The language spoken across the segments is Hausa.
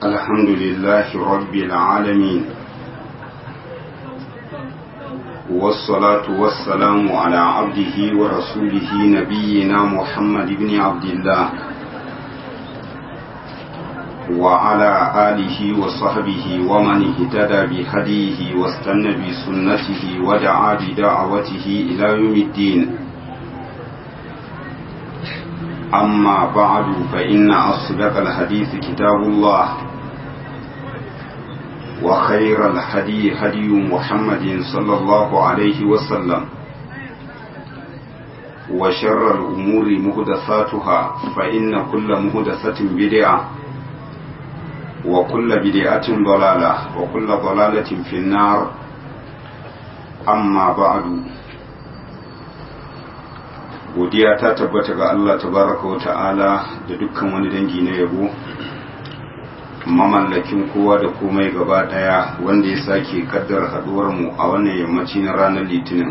الحمد لله رب العالمين والصلاة والسلام على عبده ورسوله نبينا محمد بن عبد الله وعلى آله وصحبه ومن اهتدى بهديه واستنى بسنته ودعا بدعوته إلى يوم الدين أما بعد فإن أصدق الحديث كتاب الله وخير الهدي هدي محمد صلى الله عليه وسلم وشر الأمور مهدثاتها فإن كل مهدثة بدعة وكل بدعة ضلالة وكل ضلالة في النار أما بعد godiya ta tabbata ga Allah tabaraka wa ta'ala da dukkan wani dangi na yabo mamallakin kowa da komai gaba daya wanda ya sake kaddar haduwar mu a wannan yammaci na ranar litinin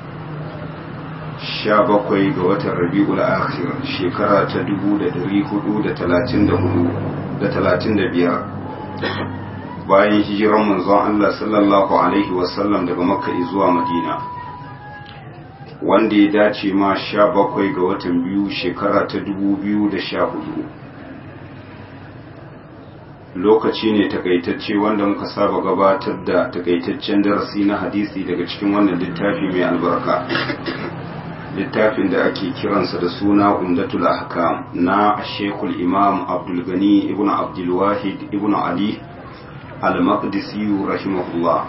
17 ga watan rabi'ul akhir shekara ta 1434 da 35 bayan hijiran manzon Allah sallallahu alaihi wasallam daga makka zuwa madina wanda ya dace ma sha bakwai ga watan biyu shekara ta dubu biyu da sha hudu lokaci ne takaitacce wanda muka saba gabatar da takaitaccen darasi na hadisi daga cikin wannan littafi mai albarka littafin da ake kiransa da suna umdatul ahkam na shekul imam abdulgani ibn abdulwahid ibn ali al-maqdisi rahimahullah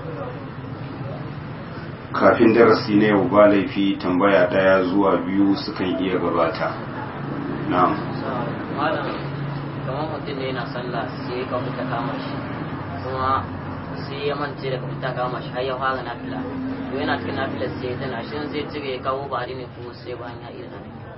kafin darasi na yau ba laifi tambaya daya zuwa biyu sukan iya gabata na'am kamar mutum ne yana sallah sai ka fita kama shi kuma sai ya mance da ka fita kama shi har ya fara nafila to yana cikin nafila sai ya tana shi zai cire ya kawo ba ne kuma sai bayan ya iya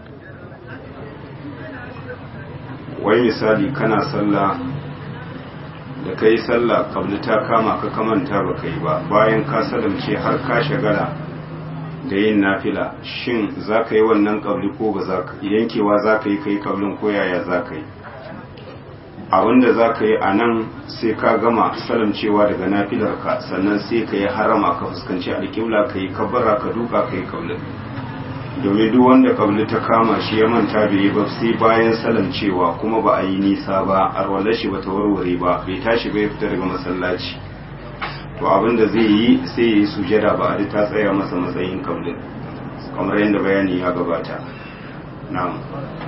wai misali kana sallah da ka yi sallah kabli ta kama ka kamanta ba ka yi ba bayan ka salamce har ka shagala da yin nafila shin za ka yi wannan kabli ko ba za ka yankewa za ka yi ka yi kablin ko yaya za ka yi abinda za ka yi a nan sai ka gama salamcewa daga nafilarka sannan sai ka yi harama ka fuskanci alƙibla ka yi kabbara ka duka ka yi kablin domin duk wanda kabli ta kama shi ya manta bai yi ba sai bayan salamcewa kuma ba a yi nisa ba arwalar shi bata warware ba bai tashi bai fita daga masallaci to abin da zai yi sai ya yi sujada ba a ta tsaya masa matsayin kablin kamar yadda bayani ya gabata na'am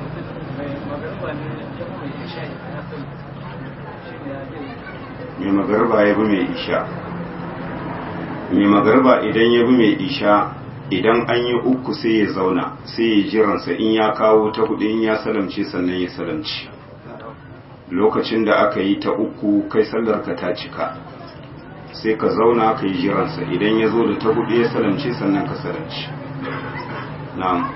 mai magarba ya bi mai isha mai magarba idan ya bi mai isha idan an yi uku sai ya zauna sai ya jiransa in ya kawo ta hudu in ya salamce sannan ya salamci lokacin da aka yi ta uku kai sallarka ta cika sai ka zauna ka yi jiransa idan ya zo da ta hudu ya salamce sannan ka salamci na'am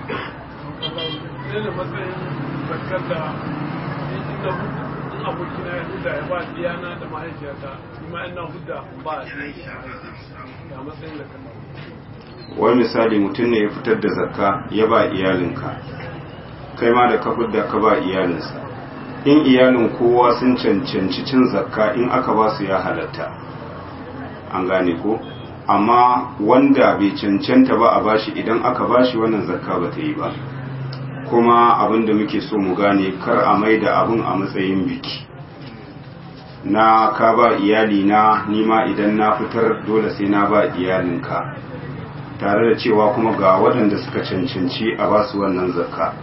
abokina ya huda ya ba diyana da mahaifiyata kuma ina huda ba a ga matsayin da kan wani misali mutum ne ya fitar da zakka ya ba iyalinka kai ma da ka da ka ba iyalinsa in iyalin kowa sun cancanci cin zakka in aka ba su ya halatta an gane ko amma wanda bai cancanta ba a bashi idan aka bashi wannan zakka ba ta yi ba kuma abin da muke so mu gane kar a mai da abin a matsayin biki na ka ba iyalina nima idan na fitar dole sai na ba iyalinka tare da cewa kuma ga waɗanda suka cancanci a ba su wannan zakka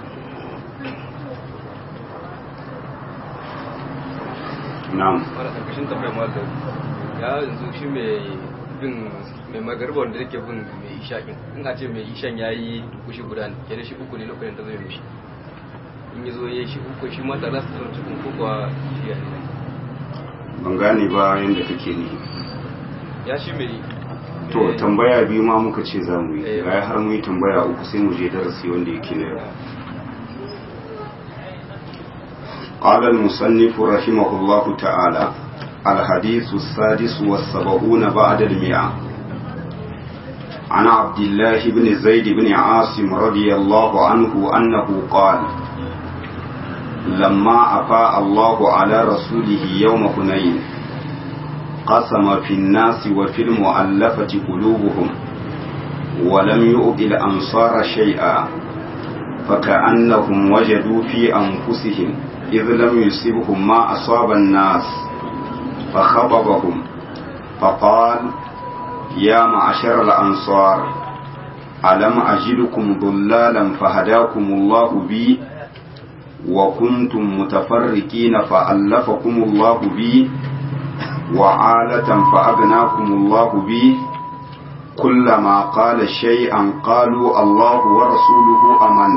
na'am mara karkashin tambayar mata ya yanzu shi mai bin mai magarba wanda yake bin mai ishaƙin in a ce mai ishan ya yi dukushi guda ne kenan shi uku ne lokacin da zai mishi in yi zo ya yi shi uku shi mata za su tsara cikin ko kuwa shi ya ne ban gane ba yadda kake ni ya shi mai to tambaya biyu ma muka ce za mu yi ga har mu yi tambaya uku sai mu je darasi wanda yake na yau قال المصنف رحمه الله تعالى الحديث السادس والسبعون بعد المئة عن عبد الله بن زيد بن عاصم رضي الله عنه أنه قال لما أفاء الله على رسوله يوم هنين قسم في الناس وفي المؤلفة قلوبهم ولم يؤذ الأنصار شيئا فكأنهم وجدوا في أنفسهم إذ لم يصبهم ما أصاب الناس فخطبهم فقال يا معشر الأنصار ألم أجدكم ضلالا فهداكم الله بي وكنتم متفرقين فألفكم الله بي وعالة فأغناكم الله بي كلما قال شيئا قالوا الله ورسوله أمن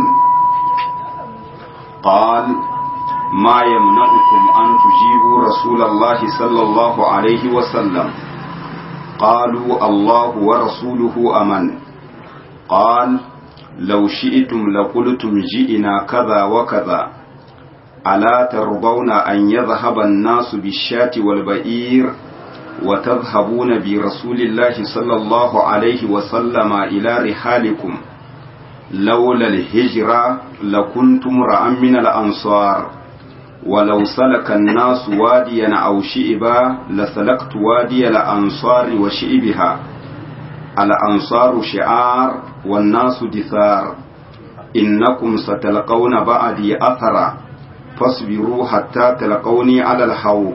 قال ما يمنعكم أن تجيبوا رسول الله صلى الله عليه وسلم قالوا الله ورسوله أمن قال لو شئتم لقلتم جئنا كذا وكذا ألا ترضون أن يذهب الناس بالشاة والبئير وتذهبون برسول الله صلى الله عليه وسلم إلى رحالكم لولا الهجرة لكنتم رأى من الأنصار ولو سلك الناس واديا أو شئبا لسلكت وادي الأنصار وشئبها الأنصار شعار والناس دثار إنكم ستلقون بعدي أثرا فاصبروا حتى تلقوني على الحوض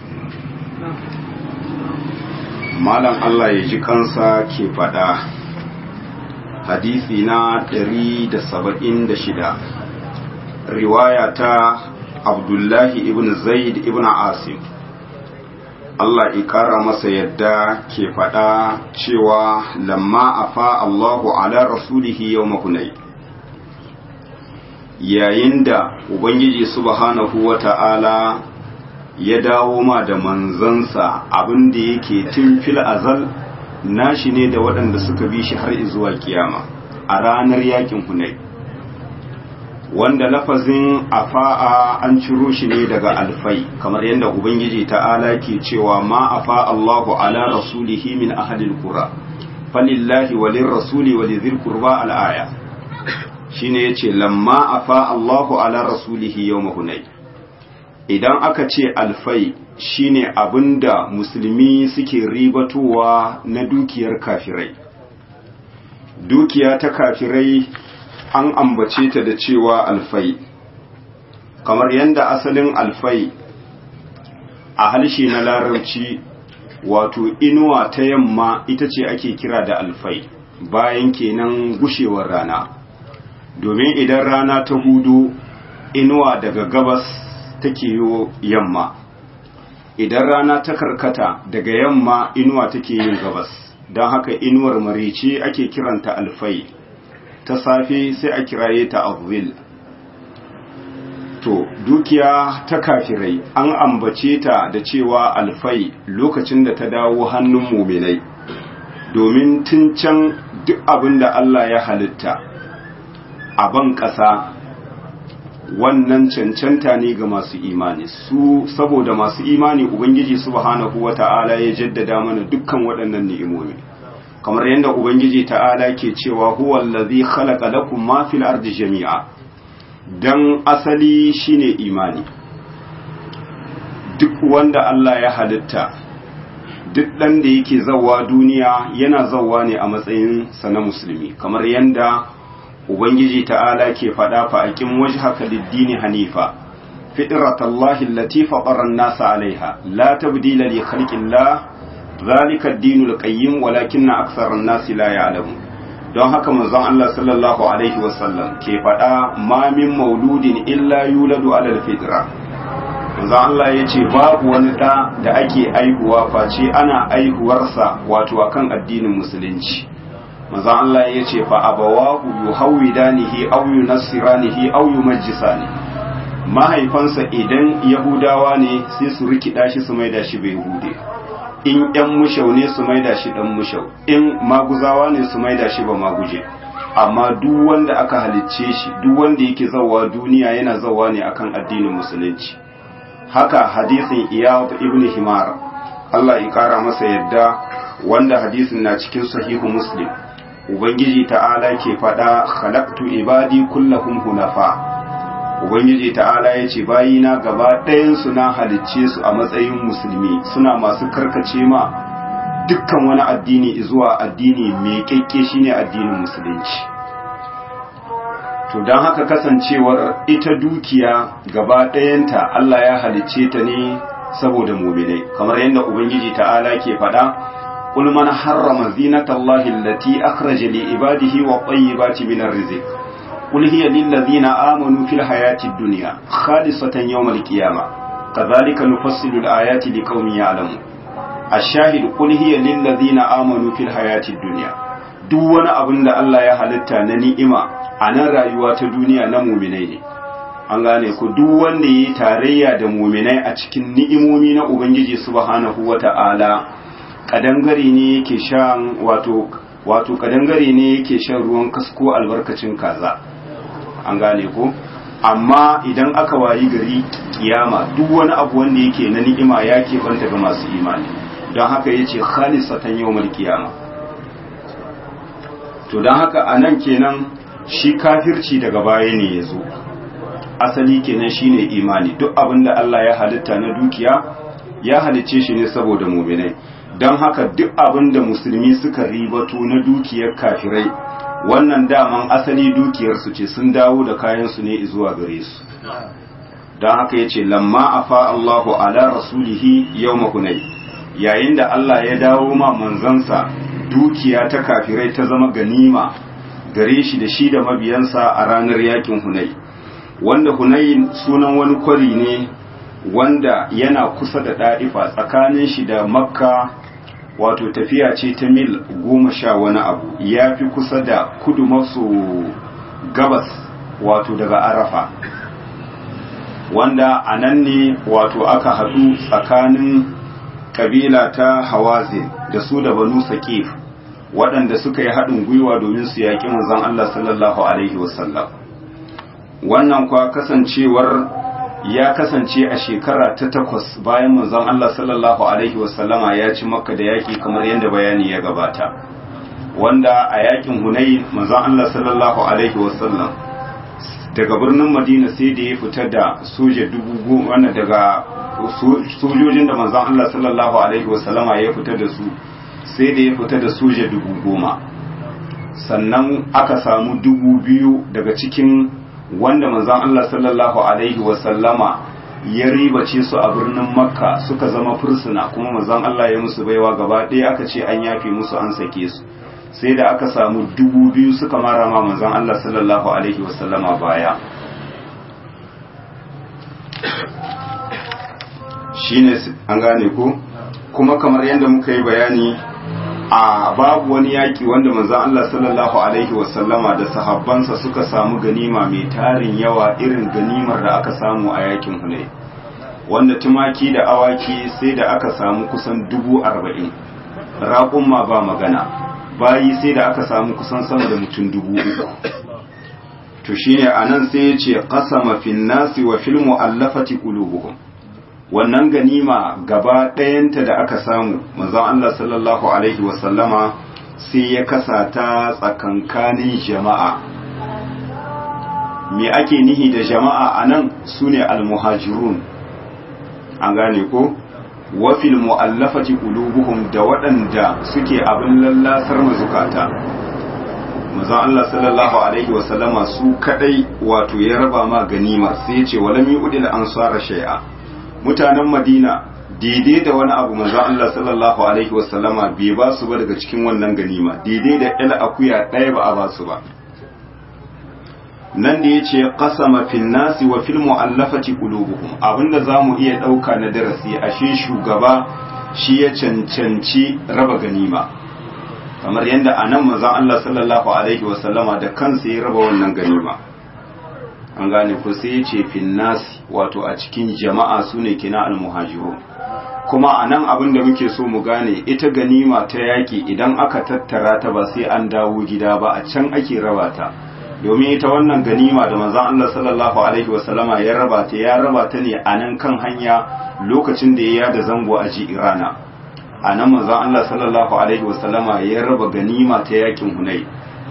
malam Allah ya ji kansa ke faɗa hadisi na 176 riwaya ta abdullahi ibn zaid ibn asim Allah ikara masa yadda ke faɗa cewa lamma afa Allahu ala rasulihi yau mahunai yayin da Ubangiji subhanahu wa ta'ala ya dawo ma da manzansa abin da yake tun fil azal nashi ne da waɗanda suka bi shi har zuwa kiyama a ranar yakin hunai wanda lafazin afa'a an ciro shi ne daga alfai kamar yadda ubangiji ta'ala ke cewa ma afa Allahu ala rasulihi min ahadil qura falillahi walir rasuli walidhil qurba al-aya shine yace lamma afa Allahu ala rasulihi yawm hunay idan aka ce alfai shine abinda musulmi suke ribatowa na dukiyar kafirai dukiya ta kafirai an ambace ta da cewa alfai kamar yadda asalin alfai a halshe na larabci wato inuwa ta yamma ita ce ake kira da alfai bayan kenan gushewar rana domin idan rana ta hudu inuwa daga gabas take yi yamma idan rana ta karkata daga yamma inuwa take yin gabas don haka inuwar marici ake kiranta alfai ta safe sai a kiraye ta azil to dukiya ta kafirai an ambace ta da cewa alfai lokacin da ta dawo hannun muminai domin tun can duk abin da Allah ya halitta a ban ƙasa wannan cancanta ne ga masu imani su saboda masu imani ubangiji subhanahu wata'ala ya jaddada mana dukkan waɗannan ni'imomi kamar yadda ubangiji ta'ala ke cewa huwa allazi khalaqa lakum ma fil ardi jami'a dan asali shine imani duk wanda Allah ya halitta duk dan da yake zawa duniya yana zawa ne a matsayin sa na musulmi kamar yadda ubangiji ta'ala ke faɗa fa aqim wajhaka lid-dini hanifa fitratallahi allati fatara an-nasa 'alayha la tabdila li khalqillah zalika ad-dinul qayyim walakinna aktharan nasi la ya'lamun don haka manzon Allah sallallahu alaihi wasallam ke faɗa ma min mauludin illa yuladu ala al-fitra manzon Allah yace babu wani da da ake aihuwa face ana aihuwarsa wato akan addinin musulunci manzon Allah yace fa abawahu yuhawidanihi aw yunassiranihi aw yumajjisani mahaifansa idan yahudawa ne sai su rikida shi su maida shi bai hude in ‘yan mushau ne su maida shi ɗan mushau in maguzawa ne su maida shi ba maguje amma duk wanda aka halicce shi duk wanda yake zawa duniya yana zawa ne akan addinin musulunci haka hadisin iyad ibn himar Allah ya kara masa yadda wanda hadisin na cikin sahihu muslim ubangiji ta'ala ke faɗa khalaqtu ibadi kullahum hunafa ubangiji ta'ala ya ce bayina gaba ɗayansu na halicce su a matsayin musulmi suna masu karkace ma dukkan wani addini zuwa addini mai kyakke shine addinin musulunci to don haka kasancewar ita dukiya gaba ɗayanta Allah ya halicce ta ne saboda muminai kamar yadda ubangiji ta'ala ke faɗa قل من حرم زينة الله التي أخرج لعباده والطيبات من الرزق قل هي للذين آمنوا في الحياة الدنيا خالصة يوم القيامة كذلك نفصل الآيات لقوم يعلمون الشاهد قل هي للذين آمنوا في الحياة الدنيا duk wani abin da Allah ya halitta na ni'ima a nan rayuwa ta duniya na muminai ne an gane ku duk wanda ya yi tarayya da muminai a cikin ni'imomi na Ubangiji subhanahu wa ta'ala kadangare ne yake shan wato wato kadangare ne yake shan ruwan kasko albarkacin kaza an gane ko amma idan aka wayi gari kiyama duk wani abu wanda yake na ni'ima ya banta ga masu imani don haka yace khalisatan yawmal kiyama to don haka anan kenan shi kafirci daga baya ne yazo asali kenan shine imani duk abin da Allah ya halitta na dukiya ya halicce shi ne saboda mu'minai don haka duk abin da musulmi suka ribato na dukiyar kafirai wannan daman asali dukiyarsu ce sun dawo da kayansu ne zuwa gare su don haka ya ce lamma afa Allahu ala rasulihi yau mahunai yayin da Allah ya dawo ma manzansa dukiya ta kafirai ta zama ganima gare shi da shi da mabiyansa a ranar yakin hunai wanda hunai sunan wani kwari ne wanda yana kusa da ɗa'ifa tsakanin shi da makka wato tafiya ce ta mil goma sha wani abu ya fi kusa da kudu maso gabas wato daga arafa wanda a nan ne wato aka haɗu tsakanin ƙabila ta hawazin da su da banu saƙif waɗanda suka yi haɗin gwiwa domin su yaƙi manzon Allah sallallahu alaihi wasallam wannan kwa kasancewar ya kasance a shekara ta takwas bayan manzon Allah sallallahu alaihi wasallama ya ci makka da yaƙi kamar yadda bayani ya gabata wanda a yaƙin hunayi manzon Allah sallallahu alaihi wasallam daga birnin madina sai da ya fita da soja dubu goma daga sojojin da manzon Allah sallallahu alaihi wasallama ya fita da su sai da ya fita da soja dubu goma sannan aka samu dubu biyu daga cikin wanda manzon Allah sallallahu alaihi wasallama ya ribace su a birnin makka suka zama fursuna kuma manzon Allah ya musu baiwa gaba ɗaya aka ce an yafe musu an sake su sai da aka samu dubu biyu suka mara ma manzon Allah sallallahu alaihi wasallama baya shine an gane ko kuma kamar yadda muka yi bayani a babu wani yaƙi wanda manzon Allah sallallahu alaihi wasallama da sahabbansa suka samu ganima mai tarin yawa irin ganimar da aka samu a yakin Hunayn wanda tumaki da awaki sai da aka samu kusan dubu arba'in raƙumma ba magana bayi sai da aka samu kusan sama da mutum dubu uku to shine anan sai ya ce qasama fin nasi wa fil mu'allafati qulubuhum wannan ganima gaba ɗayanta da aka samu manzon Allah sallallahu alaihi wasallama sai ya kasa ta tsakankanin jama'a me ake nihi da jama'a anan sune almuhajirun an gane ko wafil mu'allafati qulubuhum da waɗanda suke abin lallasar mazukata manzon Allah sallallahu alaihi wasallama su kadai wato ya raba ma ganima sai ya ce walam yu'dil ansara shay'a mutanen madina daidai da wani abu manzo Allah sallallahu alaihi wasallama bai ba su ba daga cikin wannan ganima daidai da ila akuya ɗaya ba a ba su ba nan da yace qasama fil nasi wa fil mu'allafati qulubuhum abinda zamu iya dauka na darasi ashe shugaba shi ya cancanci raba ganima kamar yadda anan manzo Allah sallallahu alaihi wasallama da kansa ya raba wannan ganima an gane ko sai ya ce finnasi wato a cikin jama'a su ne kina almuhajiru kuma a nan abin da muke so mu gane ita ganima ta yaƙi idan aka tattara ta ba sai an dawo gida ba a can ake raba ta domin ita wannan ganima da manzon Allah sallallahu alaihi wasallama ya raba ta ya raba ta ne a nan kan hanya lokacin da ya yada zango a ji irana a nan manzon Allah sallallahu alaihi wasallama ya raba ganima ta yaƙin hunai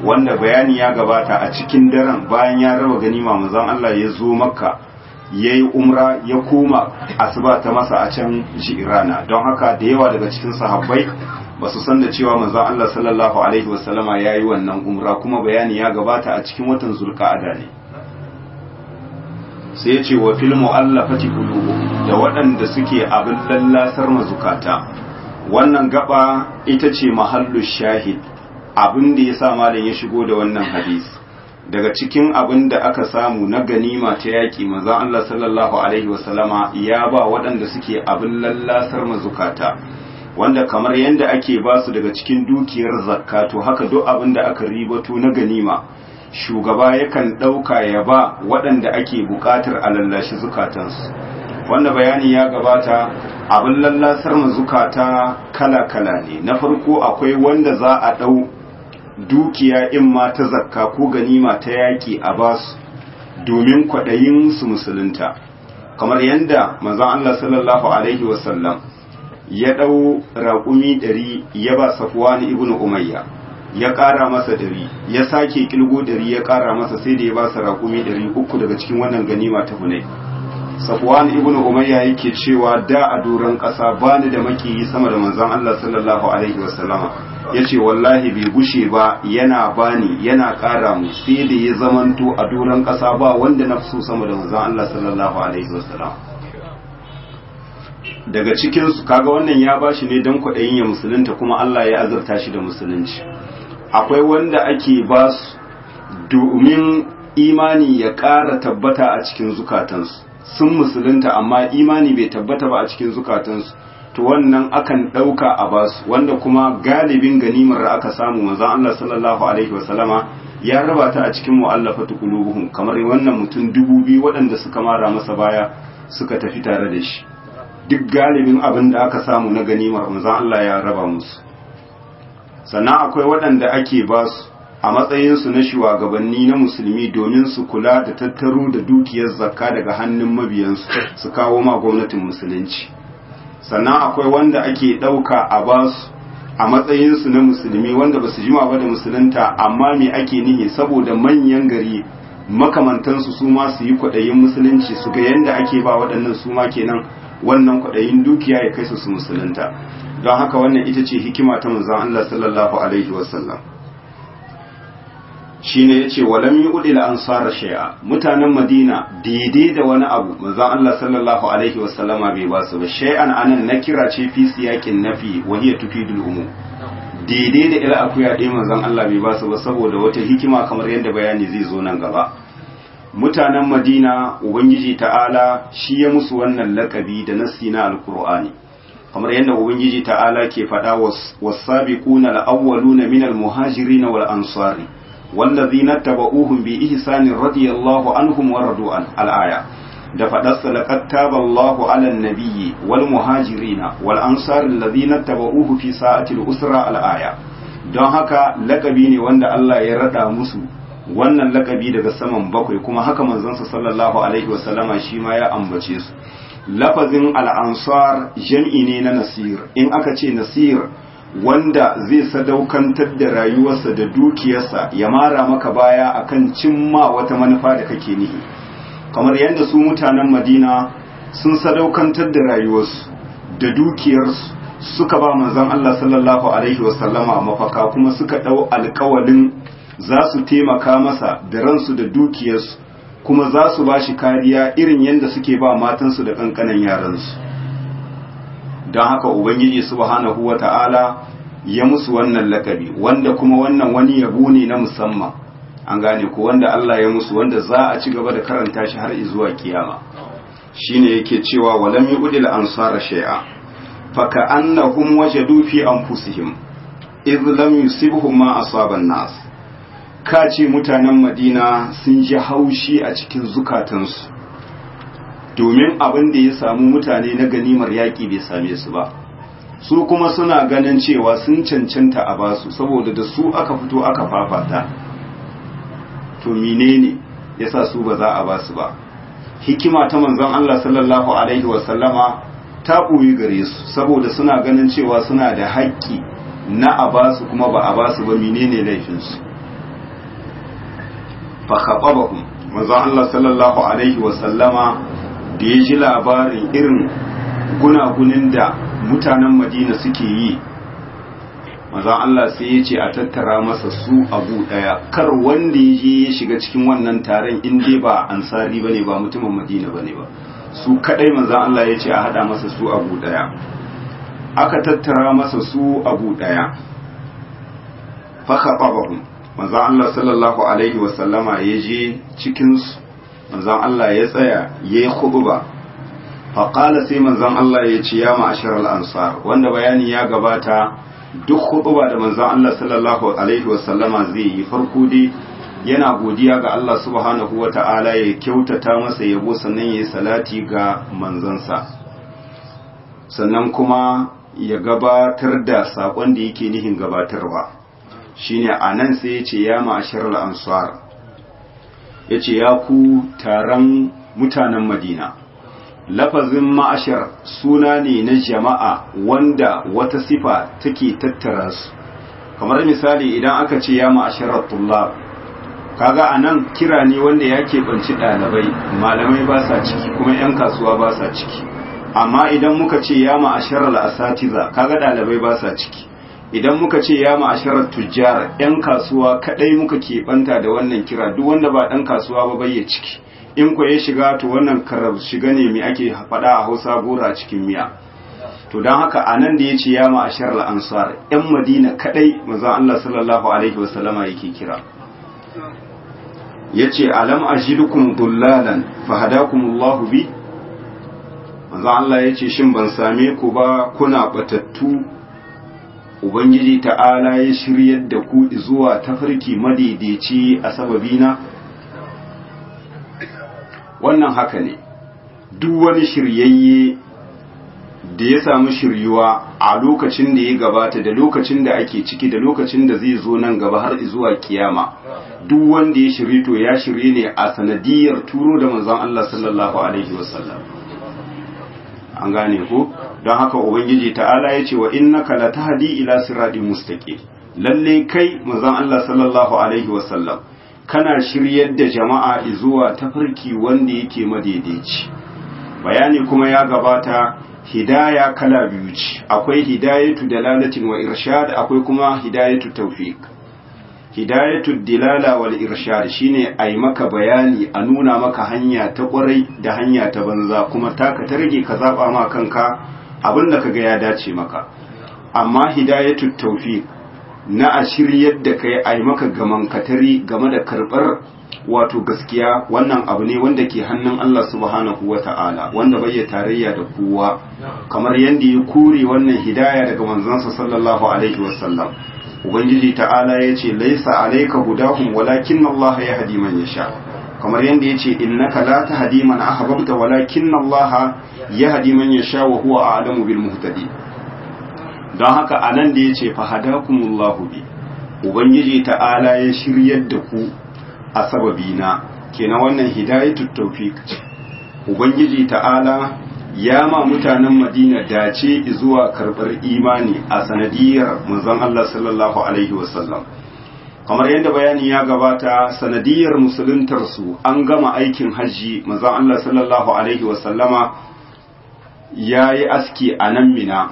wanda bayani ya gabata a cikin daren bayan ya raba ganima manzon Allah ya zo makka ya yi umra ya koma asuba ta masa a can jirana don haka da yawa daga cikin sahabbai ba su san da cewa manzon Allah sallallahu alaihi wasallama ya yi wannan umra kuma bayani ya gabata a cikin watan zulka'ada ne sai ya ce wa fil mu'allafati qulubuhum da waɗanda suke abin lallasar mazukata wannan gaba ita ce mahallu shahid abin da ya sa malam ya shigo da wannan hadisi daga cikin abin da aka samu na ganima ta yaƙi manzon Allah sallallahu alaihi wasallama ya ba waɗanda suke abin lallasar mazukata wanda kamar yadda ake ba su daga cikin dukiyar zakka to haka duk abin da aka ribato na ganima shugaba yakan ɗauka ya ba waɗanda ake buƙatar a lallashi zukatansu wanda bayani ya gabata abin lallasar mazukata kala-kala ne na farko akwai wanda za a ɗau dukiya in ma ta zakka ko ganima ta yaƙi a basu domin kwaɗayin su musulunta kamar yadda manzon Allah sallallahu alaihi wasallam ya ɗau raƙumi ɗari ya ba safwani ibn umayya ya ƙara masa ɗari ya sake ƙilgo ɗari ya ƙara masa sai da ya ba sa raƙumi ɗari uku daga cikin wannan ganima ta hunai safwan ibn umayya yake cewa da a doron ƙasa bani da makiyi sama da manzon Allah sallallahu alaihi wasallama yace wallahi bai gushe ba yana bani yana ƙara mu sai da ya zamanto a doron ƙasa ba wanda na so sama da manzon Allah sallallahu alaihi wasallama daga cikin su kaga wannan ya bashi ne dan kwaɗayin ya musulunta kuma Allah ya azurta shi da musulunci akwai wanda ake ba su domin imani ya ƙara tabbata a cikin zukatansu sun musulunta amma imani bai tabbata ba a cikin zukatansu to wannan akan ɗauka a basu wanda kuma galibin ganimar da aka samu manzon Allah sallallahu alaihi wasallama ya raba ta a cikin mu'allafatu qulubuhum kamar wannan mutum dubu biyu waɗanda suka mara masa baya suka tafi tare da shi duk galibin abin da aka samu na ganimar manzon Allah ya raba musu sannan akwai waɗanda ake basu a matsayinsu na shugabanni na musulmi domin su kula da tattaro da dukiyar zakka daga hannun mabiyansu su kawo ma gwamnatin musulunci sannan akwai wanda ake ɗauka a basu a matsayinsu na musulmi wanda ba su jima ba da musulunta amma me ake nihi saboda manyan gari makamantansu su ma su yi kwaɗayin musulunci su ga yadda ake ba waɗannan su ma kenan wannan kwaɗayin dukiya ya kai su su musulunta don haka wannan ita ce hikima ta manzon Allah sallallahu alaihi wasallam shine yace walam yu'dil ansara shay'a mutanen Madina daidai da wani abu manzon Allah sallallahu alaihi wasallama bai ba su ba shay'an anan nakira ce fi siyaqin nafi wa hiya tufidul umum daidai da ila akuya dai manzon Allah bai ba su ba saboda wata hikima kamar yadda bayani zai zo nan gaba mutanen Madina ubangiji ta'ala shi ya musu wannan lakabi da nasi na alqur'ani kamar yadda ubangiji ta'ala ke faɗa was-sabiquna al-awwaluna minal muhajirin wal ansari والذين اتبعوهم بإحسان رضي الله عنهم ورضوا عنه الآية da faɗarsa laqad taba Allahu 'alan nabiyyi wal muhajirina wal ansar alladhina tabauhu fi sa'atil usra al aya don haka lakabi ne wanda Allah ya rada musu wannan lakabi daga saman bakwai kuma haka manzon sallallahu alaihi wa sallama shi ma ya ambace su lafazin al ansar jam'i ne na nasir in aka ce nasir wanda zai sadaukantar da rayuwarsa da dukiyarsa ya mara maka baya akan cimma wata manufa da kake nihi kamar yadda su mutanen madina sun sadaukantar da rayuwarsu da dukiyarsu suka ba manzon Allah sallallahu alaihi wasallama mafaka kuma suka ɗau alkawalin za su taimaka masa da ransu da dukiyarsu kuma za su ba shi kariya irin yadda suke ba matansu da ƙanƙanan yaransu don haka ubangiji subhanahu wa ta'ala ya musu wannan lakabi wanda kuma wannan wani yabo ne na musamman an gane ko wanda Allah ya musu wanda za a ci gaba da karanta shi har zuwa kiyama shine yake cewa walam yudil ansara shay'a fa ka'annahum wajadu fi anfusihim idh lam yusibhum ma asaba nas ka ce mutanen Madina sun ji haushi a cikin zukatansu domin abin da ya samu mutane na ganimar yaƙi bai same su ba su kuma suna ganin cewa sun cancanta a basu saboda da su aka fito aka fafata to menene yasa su ba za a basu ba hikima ta manzon Allah sallallahu alaihi wasallama ta ɓoyi gare su saboda suna ganin cewa suna da haƙƙi na a basu kuma ba a basu ba menene laifinsu fa khatabahum manzon Allah sallallahu alaihi wa sallama da ya ji labarin irin gunagunin da mutanen Madina suke yi manzon Allah sai ya ce a tattara masa su abu daya kar wanda ya je ya shiga cikin wannan taron in dai ba ansari bane ba mutumin Madina bane ba su kadai manzon Allah ya ce a hada masa su abu daya aka tattara masa su abu daya fa khatabahum manzon Allah sallallahu alaihi wa sallama ya je cikin su manzon Allah ya tsaya yayi khutba fa qala sai manzon Allah ya ce ya ma'asharal ansar wanda bayani ya gabata duk khutba da manzon Allah sallallahu alaihi wa sallama zai yi farko dai yana godiya ga Allah subhanahu wa ta'ala ya kyautata masa yabo sannan ya yi salati ga manzansa sannan kuma ya gabatar da saƙon da yake nihin gabatarwa shine a nan sai ya ce ya ma'asharar ansar ya ce ya ku taron mutanen madina lafazin ma'ashar suna ne na jama'a wanda wata sifa take tattara su kamar misali idan aka ce ya ma'asharar tullab kaga a nan kira ne wanda ya keɓanci ɗalibai malamai ba sa ciki kuma 'yan kasuwa ba sa ciki amma idan muka ce ya ma'asharar asatiza kaga ɗalibai ba sa ciki idan muka ce ya ma'asharar tujjar 'yan kasuwa kaɗai muka keɓanta da wannan kira duk wanda ba ɗan kasuwa ba bai ya ciki in ku ya shiga to wannan karar shiga ne mai ake faɗa a hausa gora a cikin miya to don haka a nan da ya ce ya ma'asharar ansar 'yan madina kaɗai manzon allah sallallahu alaihi wasallama yake kira ya ce alam ajidukum dullalan fahadakumullahu bi manzo Allah ya ce shin ban same ku ba kuna batattu ubangiji ta'ala ya shiryar da ku zuwa tafarki madaidaici a sababina wannan haka ne duk wani shiryayye da ya samu shiryuwa a lokacin da ya gabata da lokacin da ake ciki da lokacin da zai zo nan gaba har zuwa kiyama duk wanda ya shirye to ya shirye ne a sanadiyar turo da manzon Allah sallallahu alaihi wasallam an gane ko don haka ubangiji ta'ala ya ce wa innaka latahdi ila siratin mustaqim lalle kai manzon Allah sallallahu alaihi wasallam kana shiryar da jama'a zuwa tafarki wanda yake madaidaici bayani kuma ya gabata hidaya kala biyu ce akwai hidayatu dalalatin wa irshad akwai kuma hidayatu tawfiq hidayatu dilala wal irshad shine ai maka bayani a nuna maka hanya ta kwarai da hanya ta banza kuma taka ta rage ka zaba ma kanka abinda kaga ya dace maka amma hidayatu tawfiq na a shiryar da kai ai maka gaman katari game da karbar wato gaskiya wannan abu ne wanda ke hannun Allah subhanahu wa ta'ala wanda bai tarayya da kowa kamar yadda ya kure wannan hidaya daga manzansa sallallahu alaihi wasallam ubangiji ta'ala ya ce laisa alaika hudahum walakin Allah ya hadi man yasha kamar yadda ya ce innaka la tahdi man ahbabta walakin Allah ya hadi man yasha wa huwa a'lamu bil muhtadi don haka anan da ya ce fahadakumullahu bi ubangiji ta'ala ya shiryar da ku a sababina kenan wannan hidayatut tawfiq ubangiji ta'ala ya ma mutanen madina dace zuwa karbar imani a sanadiyar manzon Allah sallallahu alaihi wasallam kamar yadda bayani ya gabata sanadiyar musuluntar su an gama aikin hajji manzon Allah sallallahu alaihi wasallama yayi aski a nan mina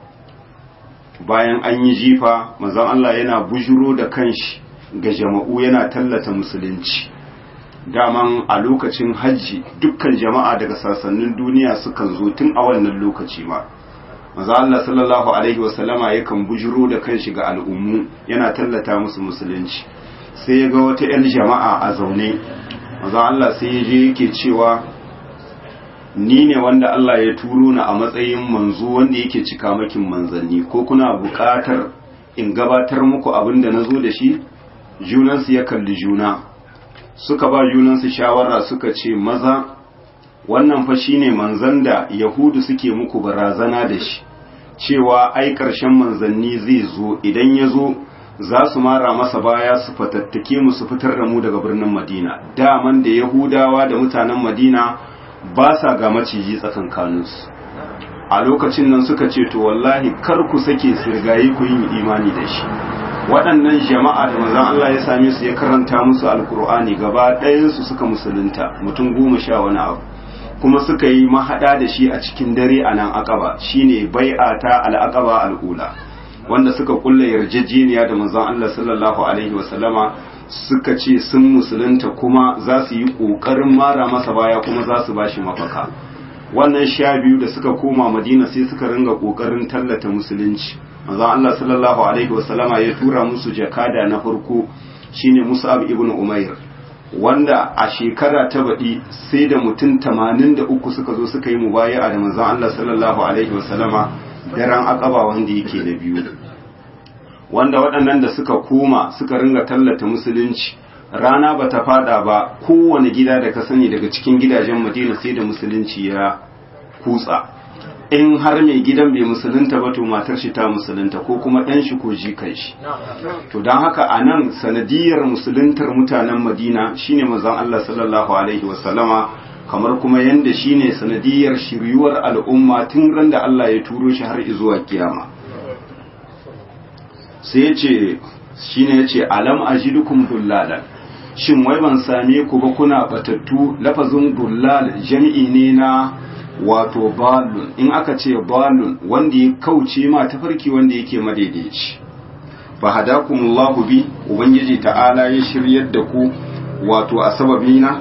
bayan an yi jifa manzon Allah yana bujuro da kanshi ga jama'u yana tallata musulunci daman a lokacin hajji dukkan jama'a daga sassanin duniya sukan zo tun a wannan lokaci ma maza Allah sallallahu alaihi wasallama yakan bujiro da kanshi ga al'ummu yana tallata musu musulunci sai ya ga wata 'yan jama'a a zaune maza Allah sai ya je yake cewa ni ne wanda Allah ya turo ni a matsayin manzo wanda yake cika makin manzanni ko kuna buƙatar in gabatar muku abin da na zo da shi junansu ya kalli juna suka ba junansu shawara suka ce maza wannan fa shine manzan da yahudu suke muku barazana da shi cewa ai ƙarshen manzanni zai zo idan ya zo za su mara masa baya su fatattake mu su fitar da mu daga birnin madina daman da yahudawa da mutanen madina ba sa ga maciji tsakankaninsu a lokacin nan suka ce to wallahi kar ku sake sirgaye ku yin imani da shi waɗannan jama'a da manzon Allah ya same su ya karanta musu alkur'ani gaba ɗayansu suka musulunta mutum goma sha wani abu kuma suka yi mahaɗa da shi a cikin dare a nan akaba shine bai'a ta al'aqaba al'ula wanda suka kulla yarjejeniya da manzon Allah sallallahu alaihi wasallama suka ce sun musulunta kuma za su yi ƙoƙarin mara masa baya kuma za su bashi mafaka wannan sha biyu da suka koma madina sai suka ringa ƙoƙarin tallata musulunci manzon Allah sallallahu alaihi wasallama ya tura musu jakada na farko shine Mus'ab ibn Umair wanda a shekara ta baɗi sai da mutum 83 suka zo suka yi mubaya'a da manzon Allah sallallahu alaihi wasallama daren akaba wanda yake na biyu wanda waɗannan da suka koma suka ringa tallata musulunci rana ba ta fada ba kowane gida da ka sani daga cikin gidajen madina sai da musulunci ya kutsa in har mai gidan bai musulunta ba to matar shi ta musulunta ko kuma ɗan shi ko jikan shi to don haka a nan sanadiyar musuluntar mutanen madina shine manzon Allah sallallahu alaihi wasallama kamar kuma yanda shine sanadiyar shiryuwar al'umma tun ran da Allah ya turo shi har zuwa kiyama sai ya ce shine ya ce alam ajidukum dullalan shin wai ban same ku ba kuna batattu lafazin dullal jami'i ne na wato balun in aka ce balun wanda ya kauce ma tafarki wanda yake madaidaici fa hadakumullahu bi ubangiji ta'ala ya shiryar da ku wato a sababina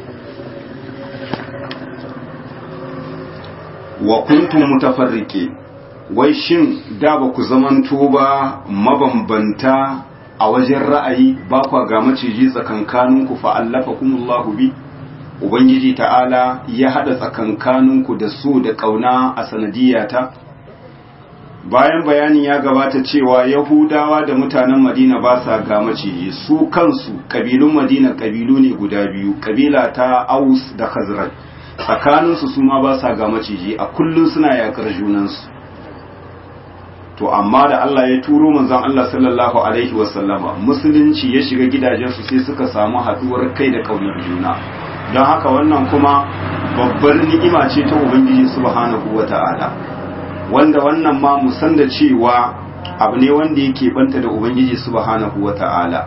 wa kuntum mutafarriqin wai shin da ba ku zamanto ba mabambanta a wajen ra'ayi ba kwa ga maciji tsakankaninku fa allafa kumullahu bi ubangiji ta'ala ya hada tsakankaninku da so da kauna a sanadiyata bayan bayanin ya gabata cewa yahudawa da mutanen madina ba sa ga maciji su kansu kabilun madina kabilu ne guda biyu kabila ta aus da khazraj tsakaninsu su ma ba sa ga maciji a kullum suna yakar junansu to amma da Allah ya turo manzon Allah sallallahu alaihi wasallama musulunci ya shiga gidajensu sai suka samu haduwar kai da kaunar juna don haka wannan kuma babbar ni'ima ce ta ubangiji subhanahu wata'ala wanda wannan ma mu san da cewa abu ne wanda yake banta da ubangiji subhanahu wata'ala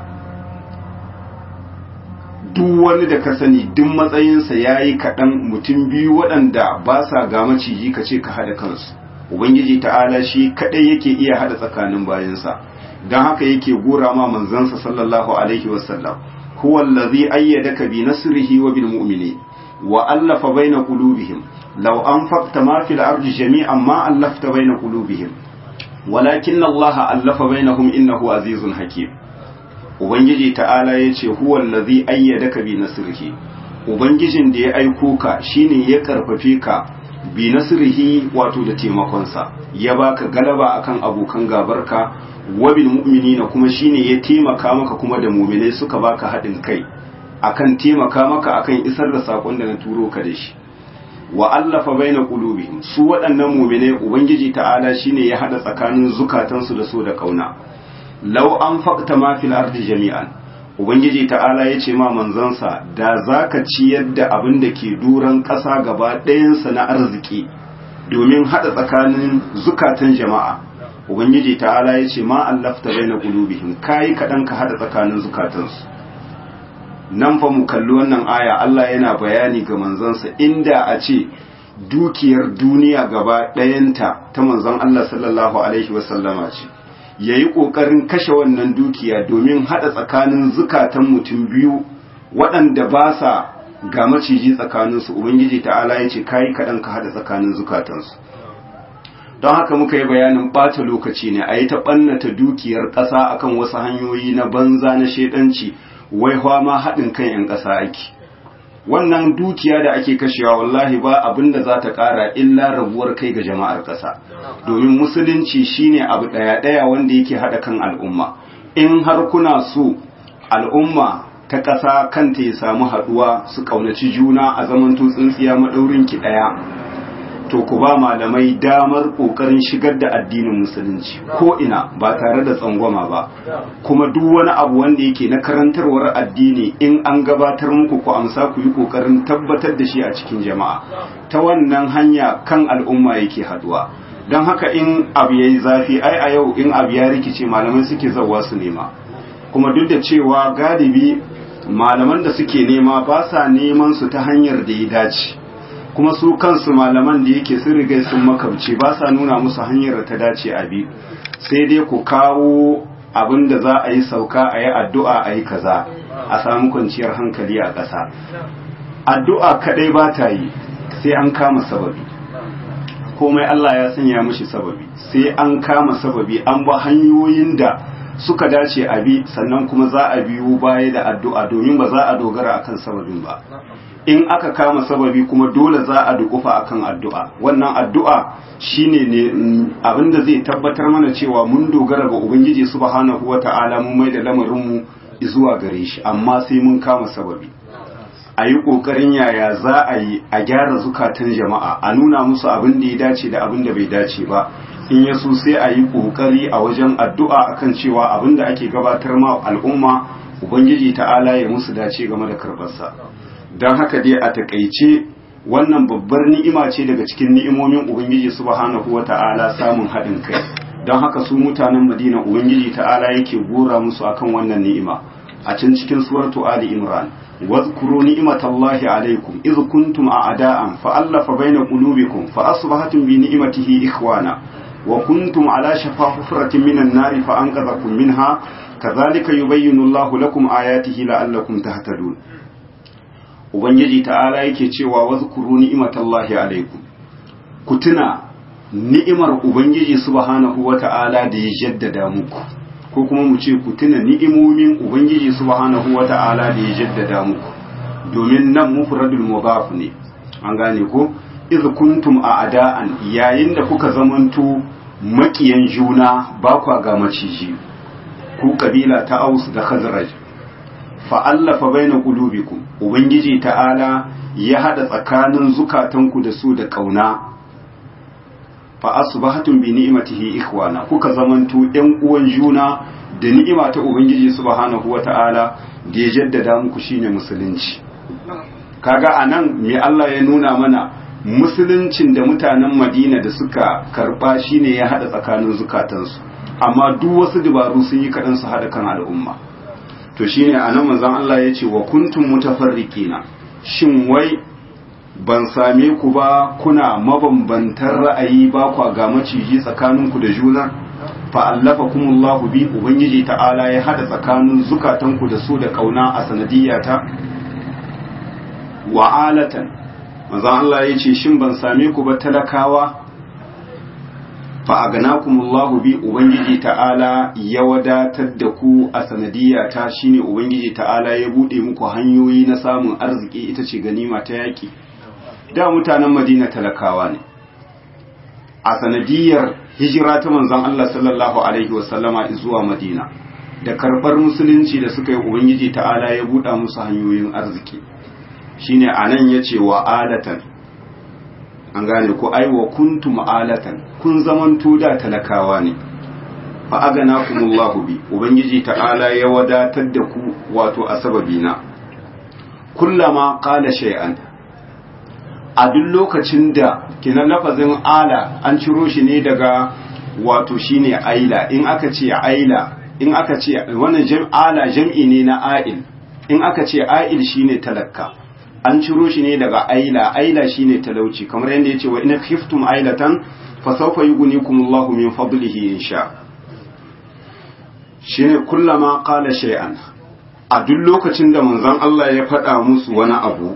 duk wani da ka sani duk matsayinsa ya yi kaɗan mutum biyu waɗanda ba sa ga maciji ka ce ka haɗa kansu ubangiji ta'ala shi kadai yake iya hada tsakanin bayansa don haka yake gora ma manzansa sallallahu alaihi wasallam huwa allazi ayyadaka bi nasrihi wa bil mu'minin wa allafa baina qulubihim law anfaqta ma fil ardi jami'an ma allafta baina qulubihim walakin allaha allafa bainahum innahu azizun hakim ubangiji ta'ala yace huwa allazi ayyadaka bi nasrihi ubangijin da ya aiko ka shine ya karfafe ka bi nasrihi wato da taimakonsa ya baka galaba akan abokan gabarka wabil mu'minina kuma shine ya taimaka maka kuma da mu'minai suka baka haɗin kai akan taimaka maka akan isar da sakon da na turo ka da shi wa allafa baina qulubihim su waɗannan mu'minai ubangiji ta'ala shine ya hada tsakanin zukatansu da so da kauna law anfaqta ma fil ardi jami'an ubangiji ta'ala ya ce ma manzansa da za ka ciyar da abin da ke duran ƙasa gaba ɗayansa na arziki domin haɗa tsakanin zukatan jama'a ubangiji ta'ala ya ce ma allafta bai na ƙulubihim kayi kaɗan ka haɗa tsakanin zukatansu nan fa mu kalli wannan aya Allah yana bayani ga manzansa inda a ce dukiyar duniya gaba ɗayanta ta manzon Allah sallallahu alaihi wasallama ce ya yi ƙoƙarin kashe wannan dukiya domin haɗa tsakanin zukatan mutum biyu waɗanda ba sa ga maciji tsakaninsu ubangiji ta'ala ya ce kayi kaɗan ka haɗa tsakanin zukatansu don haka muka yi bayanin ɓata lokaci ne a yi ta ɓannata dukiyar ƙasa akan wasu hanyoyi na banza na shaidanci wai ma haɗin kan 'yan ƙasa ake wannan dukiya da ake kashewa wallahi ba abin da za ta ƙara illa rabuwar kai ga jama'ar ƙasa domin musulunci shine abu ɗaya-ɗaya wanda yake haɗa kan al'umma in har kuna so al'umma ta ƙasa kanta ya samu haɗuwa su ƙaunaci juna a zaman tsintsiya maɗaurin ki ɗaya to ku ba malamai damar ƙoƙarin shigar da addinin musulunci ko ina ba tare da tsangwama ba kuma duk wani abu wanda yake na karantarwar addini in an gabatar muku ku amsa ku yi ƙoƙarin tabbatar da shi a cikin jama'a ta wannan hanya kan al'umma yake haduwa don haka in abu ya yi zafi ai a yau in abu ya rikice malamai suke zauwa su nema kuma duk da cewa galibi malaman da suke nema ba sa neman su ta hanyar da ya dace kuma su kansu malaman da yake sun riga sun makabci ba sa nuna musu hanyar da ta dace a bi sai dai ku kawo abin da za a yi sauka a yi addu'a a yi kaza a samu kwanciyar hankali a ƙasa addu'a kaɗai ba ta yi sai an kama sababi komai Allah ya sanya mishi sababi sai an kama sababi an ba hanyoyin da suka dace a bi sannan kuma za a biyo baya da addu'a domin ba za a dogara akan sababin ba in aka kama sababi kuma dole za a dukufa akan addu'a wannan addu'a shine ne abinda zai tabbatar mana cewa mun dogara ga ubangiji subhanahu wata'ala mun mai da lamarinmu zuwa gare shi amma sai mun kama sababi a yi ƙoƙarin yaya za a yi a gyara zukatan jama'a a nuna musu abin da ya dace da abin da bai dace ba in ya so sai a yi ƙoƙari a wajen addu'a akan cewa abin da ake gabatar ma al'umma ubangiji ta'ala ya musu dace game da karɓarsa don haka dai a takaice wannan babbar ni'ima ce daga cikin ni'imomin ubangiji subhanahu wa ta'ala samun haɗin kai don haka su mutanen madina ubangiji ta'ala yake gora musu akan wannan ni'ima a can cikin suratu ali imran واذكروا نعمة الله عليكم إذ كنتم أعداء فألف بين قلوبكم فأصبحتم بنعمته إخوانا وكنتم على شفا حفرة من النار فأنقذكم منها كذلك يبين الله لكم آياته لعلكم تهتدون Ubangiji ta'ala yake cewa wazkuru ni'imatallahi alaikum ku tuna ni'imar Ubangiji subhanahu wa ta'ala da ya jaddada muku ko kuma mu ce ku tuna ni'imomin ubangiji subhanahu wata'ala da ya jaddada muku domin nan mufradul mudaf ne an gane ko iz kuntum a'da'an yayin da kuka zamanto makiyan juna ba kwa ga maciji ku kabila ta Aus da Khazraj fa allafa baina qulubikum ubangiji ta'ala ya hada tsakanin zukatanku da su da kauna fa asbahatum bi ni'matihi ikhwana kuka zamanto ɗan uwan juna da ni'ima ta ubangiji subhanahu wata'ala da ya jaddada muku shine musulunci kaga anan me Allah ya nuna mana musuluncin da mutanen Madina da suka karba shine ya hada tsakanin zukatansu amma duk wasu dabaru sun yi kadan su hada kan al'umma to shine anan manzon Allah ya ce wa kuntum mutafarriqina shin wai ban same ku ba kuna mabambantan ra'ayi ba kwa ga maciji tsakaninku da juna fa allafa kumullahu bi ubangiji ta'ala ya hada tsakanin zukatanku da su da kauna a sanadiyata wa alatan manzo Allah ya ce shin ban same ku ba talakawa fa aganakumullahu bi ubangiji ta'ala ya wadatar da ku a sanadiyata shine ubangiji ta'ala ya bude muku hanyoyi na samun arziki ita ce ganima ta yaki da mutanen madina talakawa ne a sanadiyar hijira ta manzon Allah sallallahu alaihi wasallama zuwa madina da karbar musulunci da suka yi ubangiji ta'ala ya buɗa musu hanyoyin arziki shine anan yace wa alatan an gane ko ai wa kuntum alatan kun zamanto da talakawa ne fa aganakumullahu bi ubangiji ta'ala ya wadatar da ku wato a sababina kullama qala shay'an a duk lokacin da kinan lafazin ala an ciro shi ne daga wato shine aila in aka ce aila in aka ce wannan ala jam'i ne na ail in aka ce ail shine talakka an ciro shi ne daga aila aila shine talauci kamar yadda yace wa in khiftum ailatan fa sawfa yughnikumullahu min fadlihi insha shine kullama qala shay'an a duk lokacin da manzon Allah ya faɗa musu wani abu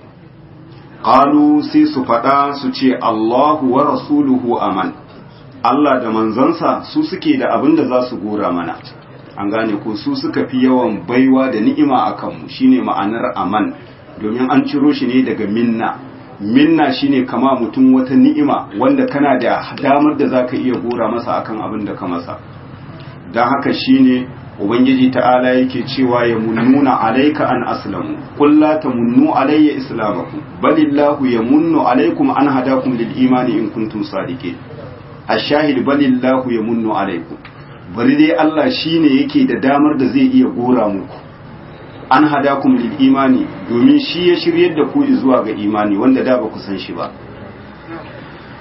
qalu sai su faɗa su ce Allahu wa rasuluhu aman Allah da manzansa su suke da abin da za su gora mana an gane ko su suka fi yawan baiwa da ni'ima a kanmu shine ma'anar aman domin an ciro shi ne daga minna minna shine kama mutum wata ni'ima wanda kana da damar da zaka iya gora masa akan abin da ka masa don haka shine ubangiji ta'ala yake cewa ya munnuna alaika an aslamu qul la tamunnu alayya islamakum balillahu yamunnu alaykum an hadakum lil imani in kuntum sadiqin ashahid balillahu yamunnu alaykum bari dai Allah shine yake da damar da zai iya gora muku an hadakum lil imani domin shi ya shiryar da ku zuwa ga imani wanda da ba ku san shi ba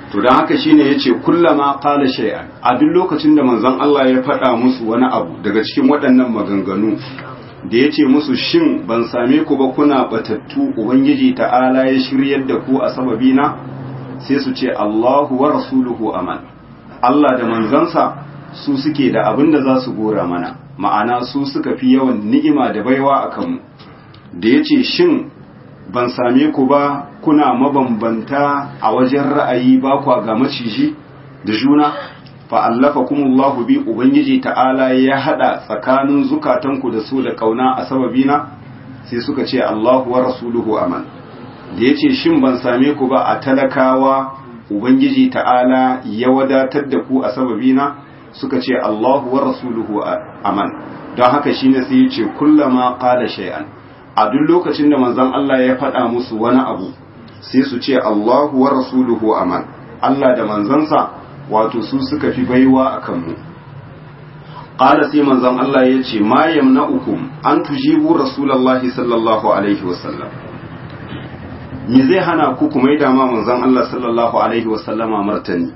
to don haka shine yace kullama qala shay'an a duk lokacin da manzon Allah ya faɗa musu wani abu daga cikin waɗannan maganganu da yace musu shin ban same ku ba kuna batattu ubangiji ta'ala ya shiryar da ku a sababina sai su ce Allahu wa rasuluhu aman Allah da manzansa su suke da abin da za su gora mana ma'ana su suka fi yawan ni'ima da baiwa a kanmu da yace shin ban same ku ba kuna mabambanta a wajen ra'ayi ba kwa ga maciji da juna fa'allafa kumullahu bi Ubangiji ta'ala ya haɗa tsakanin zukatanku da su da ƙauna a sababina sai suka ce Allahu wa rasuluhu aman da ya ce shin ban same ku ba a talakawa Ubangiji ta'ala ya wadatar da ku a sababina suka ce Allahu wa rasuluhu aman don haka shine sai ya ce kullama qala shay'an a duk lokacin da manzon Allah ya faɗa musu wani abu sai su ce Allahu wa rasuluhu aman Allah da manzansa wato su suka fi baiwa a kanmu ƙada sai manzon Allah ya ce ma yamna'ukum an tujibu rasulallahi sallallahu alaihi wasallam me zai hana ku kuma yi dama manzon Allah sallallahu alaihi wasallama martani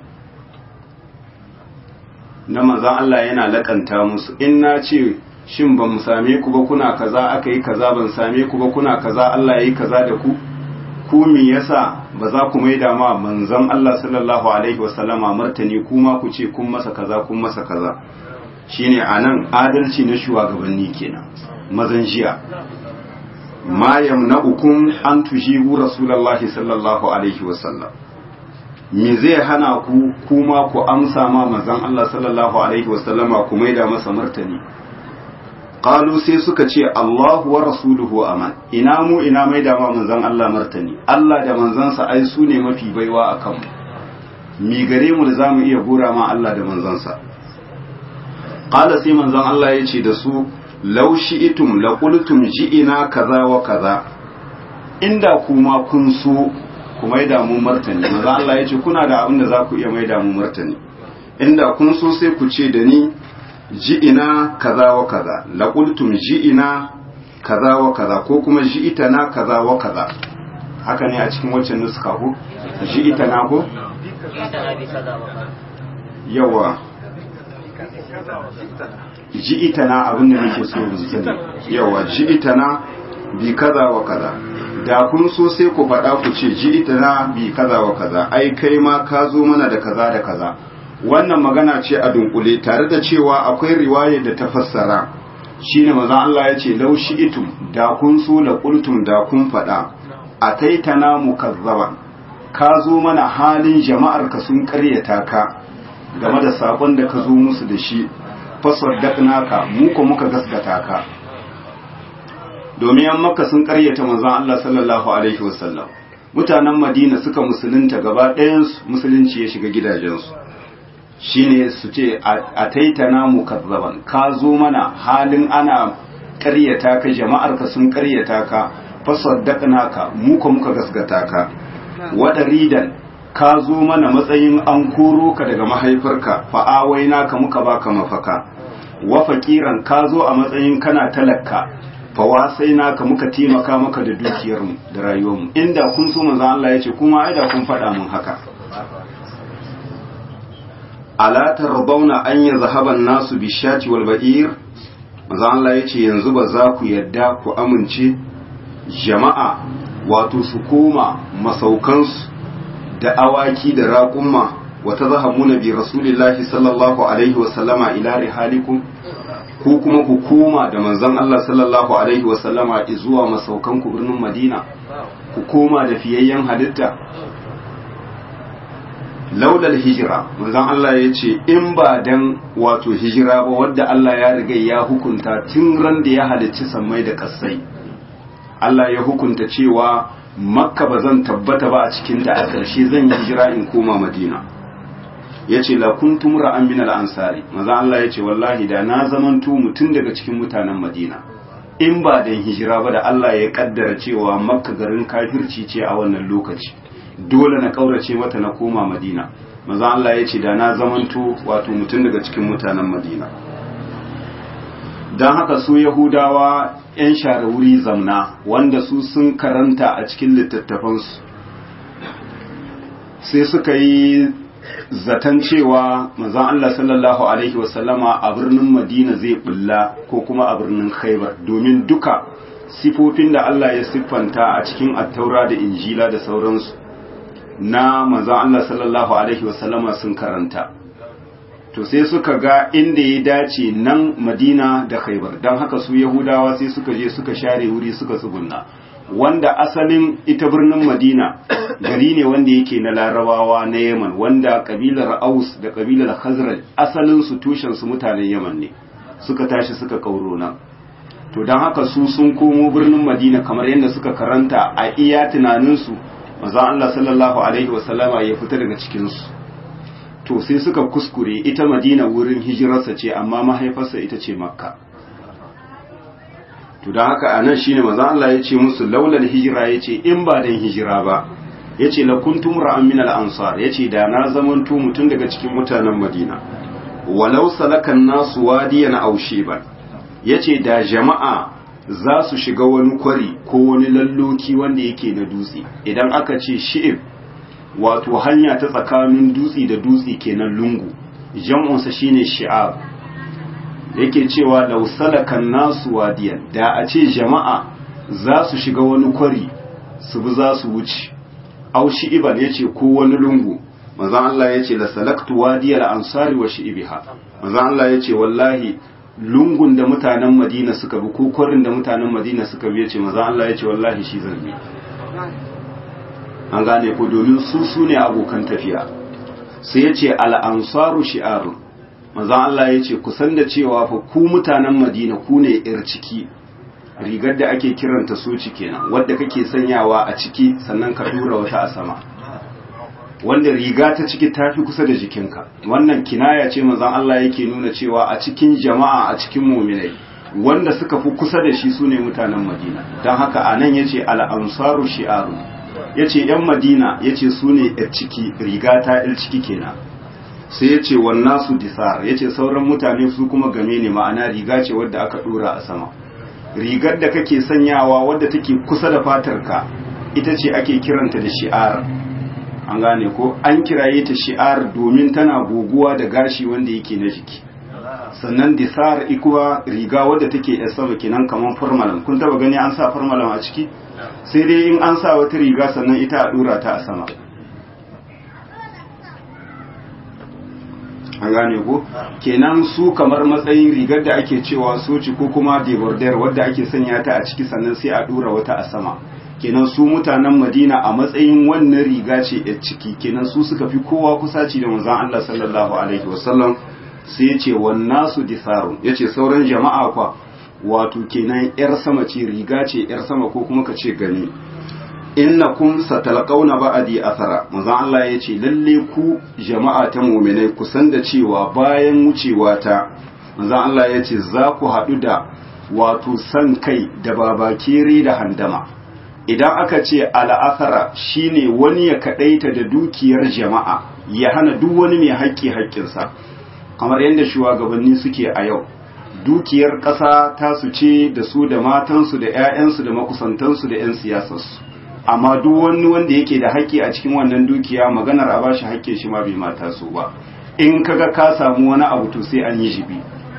na manzon Allah yana lakanta musu in na ce shin ban same ku ba kuna kaza aka yi kaza ban same ku ba kuna kaza Allah ya yi kaza da ku ku me yasa ba za ku maida ma manzon Allah sallallahu alaihi wasallama martani kuma ku ce kun masa kaza kun masa kaza shine anan adalci na shugabanni kenan mazan jiya ma yamna'ukum an tujibu rasulullahi sallallahu alaihi wasallam me zai hana ku kuma ku amsa ma manzon Allah sallallahu alaihi wasallama ku maida masa martani qalu sai suka ce Allahu wa rasuluhu aman ina mu ina mai da manzon Allah martani Allah da manzansa ai su ne mafi baiwa akan mu mi gare mu da zamu iya gora ma Allah da manzansa qala sai manzon Allah ya ce da su law shi'tum la qultum ji'ina kaza wa kaza inda kuma kun so ku mai da mu martani manzon Allah ya ce kuna da abin da za ku iya mai da mu martani inda kun so sai ku ce da ni ji'ina kaza wa kaza laqultum ji'ina kaza wa kaza ko kuma ji'itana kaza wa kaza haka ne a cikin waccan nuska ko ji'itana ko yawa ji'itana abin da nake so mu sani yawa ji'itana bi kaza wa kaza da kun so sai ku faɗa ku ce ji'itana bi kaza wa kaza ai kai ma ka zo mana da kaza da kaza wannan magana ce a dunkule tare da cewa akwai riwaya da ta fassara shine manzon Allah ya ce law shi'tum da kun so la qultum da kun fada ataitana mukazzaban ka zo mana halin jama'ar ka sun karyata ka game da sakon da ka zo musu da shi fasaddaqnaka mu ko muka gaskata ka domin yan makka sun karyata manzon Allah sallallahu alaihi wasallam mutanen Madina suka musulunta gaba ɗayan musulunci ya shiga gidajensu shine su ce a taitana mu kazzaban ka zo mana halin ana ƙaryata ka jama'ar ka sun ƙaryata ka fasaddaqna ka mu ka muka gasgata ka wadaridan ka zo mana matsayin an koro ka daga mahaifarka fa awaina ka muka baka mafaka wa faqiran ka zo a matsayin kana talakka fa wasaina ka muka taimaka maka da dukiyarmu da rayuwarmu inda kun so manzo Allah ya ce kuma ai da kun faɗa mun haka ala tarbawna an yazhaba an-nasu bishati wal ba'ir manzo Allah yace yanzu ba za ku yadda ku amince jama'a wato su koma masaukansu da awaki da raƙumma wa tazhamuna bi rasulillahi sallallahu alaihi wa sallama ila rihalikum ko kuma ku koma da manzon Allah sallallahu alaihi wa sallama zuwa masaukan ku birnin Madina ku koma da fiyayyen halitta laulal hijira manzon Allah ya ce in ba dan wato hijira ba wadda Allah ya riga ya hukunta tun ran da ya halicci sammai da kasai Allah ya hukunta cewa makka ba zan tabbata ba a cikin ta a ƙarshe zan yi hijira in koma madina ya ce la kuntum ra'an min al-ansari manzon Allah ya ce wallahi da na zamanto mutum daga cikin mutanen madina in ba dan hijira ba da Allah ya kaddara cewa makka garin kafirci ce a wannan lokaci dole na kaurace mata na koma madina maza Allah ya ce da na zamanto wato mutum daga cikin mutanen madina don haka su yahudawa 'yan share wuri zamna wanda su sun karanta a cikin littattafansu sai suka yi zaton cewa manzon Allah sallallahu alaihi wasallama a birnin Madina zai bulla ko kuma a birnin Khaibar domin duka sifofin da Allah ya siffanta a cikin attaura da injila da sauransu na manzon Allah sallallahu alaihi wasallama sun karanta to sai suka ga inda ya dace nan Madina da Khaibar don haka su Yahudawa sai suka je suka share wuri suka tsugunna wanda asalin ita birnin Madina gari ne wanda yake na Larabawa na Yaman wanda kabilar Aus da kabilar Khazraj asalin su tushen su mutanen Yaman ne suka tashi suka kauro nan to don haka su sun komo birnin Madina kamar yadda suka karanta a iya tunanin su manzon Allah sallallahu alaihi wasallama ya fita daga cikin su to sai suka kuskure ita Madina wurin hijirarsa ce amma mahaifarsa ita ce Makka to don haka a nan shi ne maza Allah ya ce musu laulal hijira ya ce in ba dan hijira ba ya ce la kuntum ra'an min al-ansar ya ce da na zamanto mutum daga cikin mutanen madina walau salakan nasu wadiyan aw shiban ya ce da jama'a za su shiga wani kwari ko wani lalloki wanda yake na dutse idan aka ce shi'ib wato hanya ta tsakanin dutse da dutse kenan lungu jam'unsa shine shi'ab yake cewa lausalakan nasu wadiyan da a ce jama'a za su shiga wani kwari su bi za su wuce aushi iban ya ce ko wani lungu mazan Allah ya ce lasalaktu wadiyar ansari wa shi'ibiha mazan Allah ya ce wallahi lungun da mutanen madina suka bi ko kwarin da mutanen madina suka bi ya ce mazan Allah ya ce wallahi shi zan bi an gane ko domin su su ne abokan tafiya sai ya ce al'ansaru shi'arun manzon Allah ya ce kusan da cewa fa ku mutanen Madina ku ne yar ciki rigar da ake kiranta soci kenan wadda kake sanyawa a ciki sannan ka dura wata a sama wanda riga ta ciki tafi kusa da jikinka wannan kinaya ce manzon Allah yake nuna cewa a cikin jama'a a cikin mu'minai wanda suka fi kusa da shi sune mutanen Madina don haka anan yace al-ansaru shi'aru yace yan Madina yace sune yar ciki riga ta yar ciki kenan sai ya ce wannan su disar ya ce sauran mutane su kuma game ne ma'ana riga ce wadda aka dora a sama rigar da kake sanyawa wadda take kusa da fatarka ita ce ake kiranta da shi'ar an gane ko an kiraye ta shi'ar domin tana goguwa da gashi wanda yake na jiki sannan disar ikuwa riga wadda take yar sama kenan kamar farmalan kun taba gani an sa farmalan a ciki sai dai in an sa wata riga sannan ita a dora ta a sama an gane ko kenan su kamar matsayin rigar da ake cewa soci ko kuma debordar wadda ake sanya ta a ciki sannan sai a dura wata a sama kenan su mutanen madina a matsayin wannan riga ce a ciki kenan su suka fi kowa kusaci da manzon Allah sallallahu alaihi wasallam sai ya ce wannan su disarun ya ce sauran jama'a kwa wato kenan yar sama ce riga ce yar sama ko kuma ka ce gani innakum satalqauna ba'di athara manzon Allah yace lalle ku jama'a ta mu'minai ku san da cewa bayan wucewa ta manzon Allah yace za ku hadu da wato san kai da babakere da handama idan aka ce al'athara shine wani ya kadaita da dukiyar jama'a ya hana duk wani mai haƙƙi haƙƙinsa kamar yadda shugabanni suke a yau dukiyar ƙasa ta su ce da su da matansu da 'ya'yansu da makusantansu da 'yan siyasarsu amma duk wani wanda yake da haƙƙi a cikin wannan dukiya maganar a bashi haƙƙin shi ma bai mata so ba in kaga ka samu wani abu to sai an yi jibi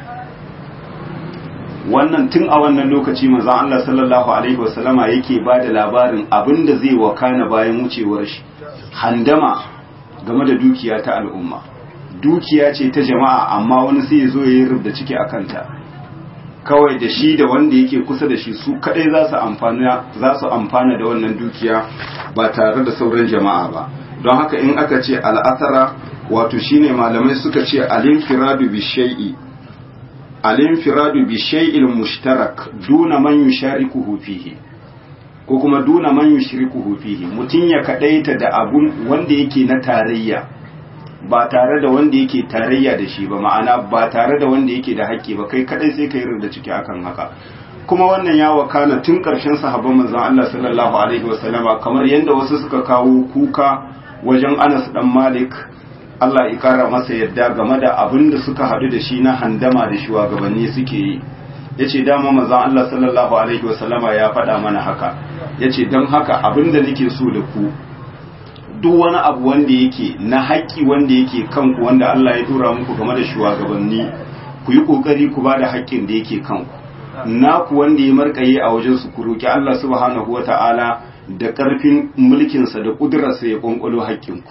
wannan tun a wannan lokaci manzon Allah sallallahu alaihi wasallama yake ba da labarin abin da zai wakana bayan wucewar shi handama game da dukiya ta al'umma dukiya ce ta jama'a amma wani sai ya zo ya yi rubda ciki a kanta kawai da shi da wanda yake kusa da shi su kadai za su amfana za su amfana da wannan dukiya ba tare da sauran jama'a ba don haka in aka ce al'athara wato shine malamai suka ce al-infiradu bi shay'i al-infiradu bi shay'il mushtarak duna man yusharikuhu fihi ko kuma duna man yushrikuhu fihi mutun ya kadaita da abun wanda yake na tarayya ba tare da wanda yake tarayya da shi ba ma'ana ba tare da wanda yake da haƙƙi ba kai kadai sai kai da ciki akan haka kuma wannan ya wakana tun ƙarshen sahabban manzon Allah sallallahu alaihi wasallama kamar yadda wasu suka kawo kuka wajen Anas dan Malik Allah ya kara masa yadda game da abin da suka hadu da shi na handama da shugabanni suke yi yace dama manzon Allah sallallahu alaihi wasallama ya faɗa mana haka yace don haka abin da nake so da ku duk wani abu wanda yake na haƙƙi wanda yake kanku wanda Allah ya tura muku game da shugabanni ku yi ƙoƙari ku ba da haƙƙin da yake kanku naku wanda ya markaye a wajen su ku roki Allah subhanahu wata'ala da ƙarfin mulkinsa da ƙudurarsa ya ƙwanƙwalo haƙƙinku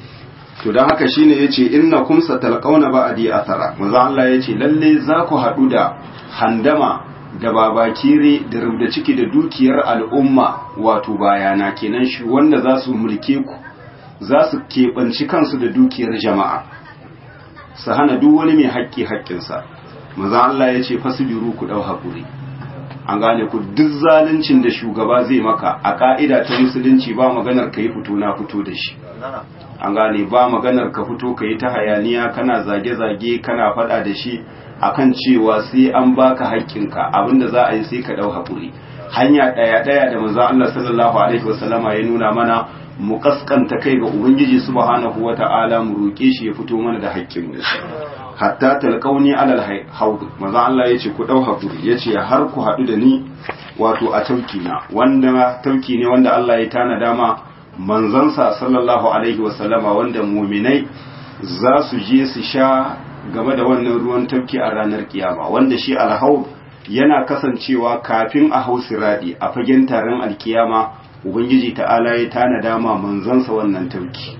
to don haka shine yace inna kum satalqauna ba'di athara manzo Allah yace lalle za ku haɗu da handama da babakire da rubda ciki da dukiyar al'umma wato bayana kenan shi wanda za su mulke ku za su keɓanci kansu da dukiyar jama'a su hana duk wani mai haƙƙi haƙƙinsa maza Allah ya ce fasibiru ku ɗau haƙuri an gane ku duk zaluncin da shugaba zai maka a ƙa'ida ta musulunci ba maganar ka yi fito na fito da shi an gane ba maganar ka fito ka yi ta hayaniya kana zage-zage kana faɗa da shi akan cewa sai an baka haƙƙinka abinda za a yi sai ka ɗau haƙuri hanya ɗaya ɗaya da manzo Allah sallallahu alaihi wasallama ya nuna mana mu kaskanta kai ga ubangiji subhanahu wata'ala mu roƙe shi ya fito mana da haƙƙin mu hatta talqauni alal haud manzo Allah yace ku ɗau haƙuri yace har ku haɗu da ni wato a tauki na wanda tauki ne wanda Allah ya tana dama manzansa sallallahu alaihi wasallama wanda muminai za su je su sha game da wannan ruwan tafki a ranar kiyama wanda shi alhaub yana kasancewa kafin a hau siradi a fagen taron alkiyama ubangiji ta'ala ya tana dama manzansa wannan tafki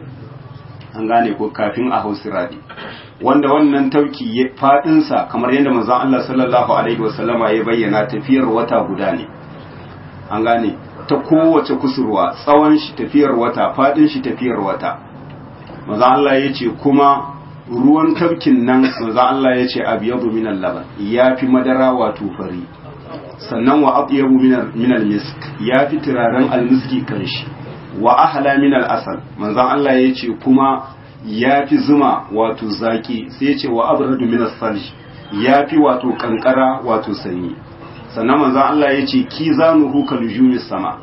an gane ko kafin a hau siradi wanda wannan tauki ya fadinsa kamar yadda manzon Allah sallallahu alaihi wasallama ya bayyana tafiyar wata guda ne an gane ta kowace kusurwa tsawon shi tafiyar wata fadin shi tafiyar wata manzon Allah ya ce kuma ruwan tafkin nan manzo Allah ya ce abyadu min al-laban yafi madara wato fari sannan wa atyabu min al-misk yafi turaren al-miski kanshi wa ahla min al-asal manzo Allah ya ce kuma yafi zuma wato zaki sai ya ce wa abradu min as-salj yafi wato kankara wato sanyi sannan manzo Allah ya ce kizanuhu kalujumis sama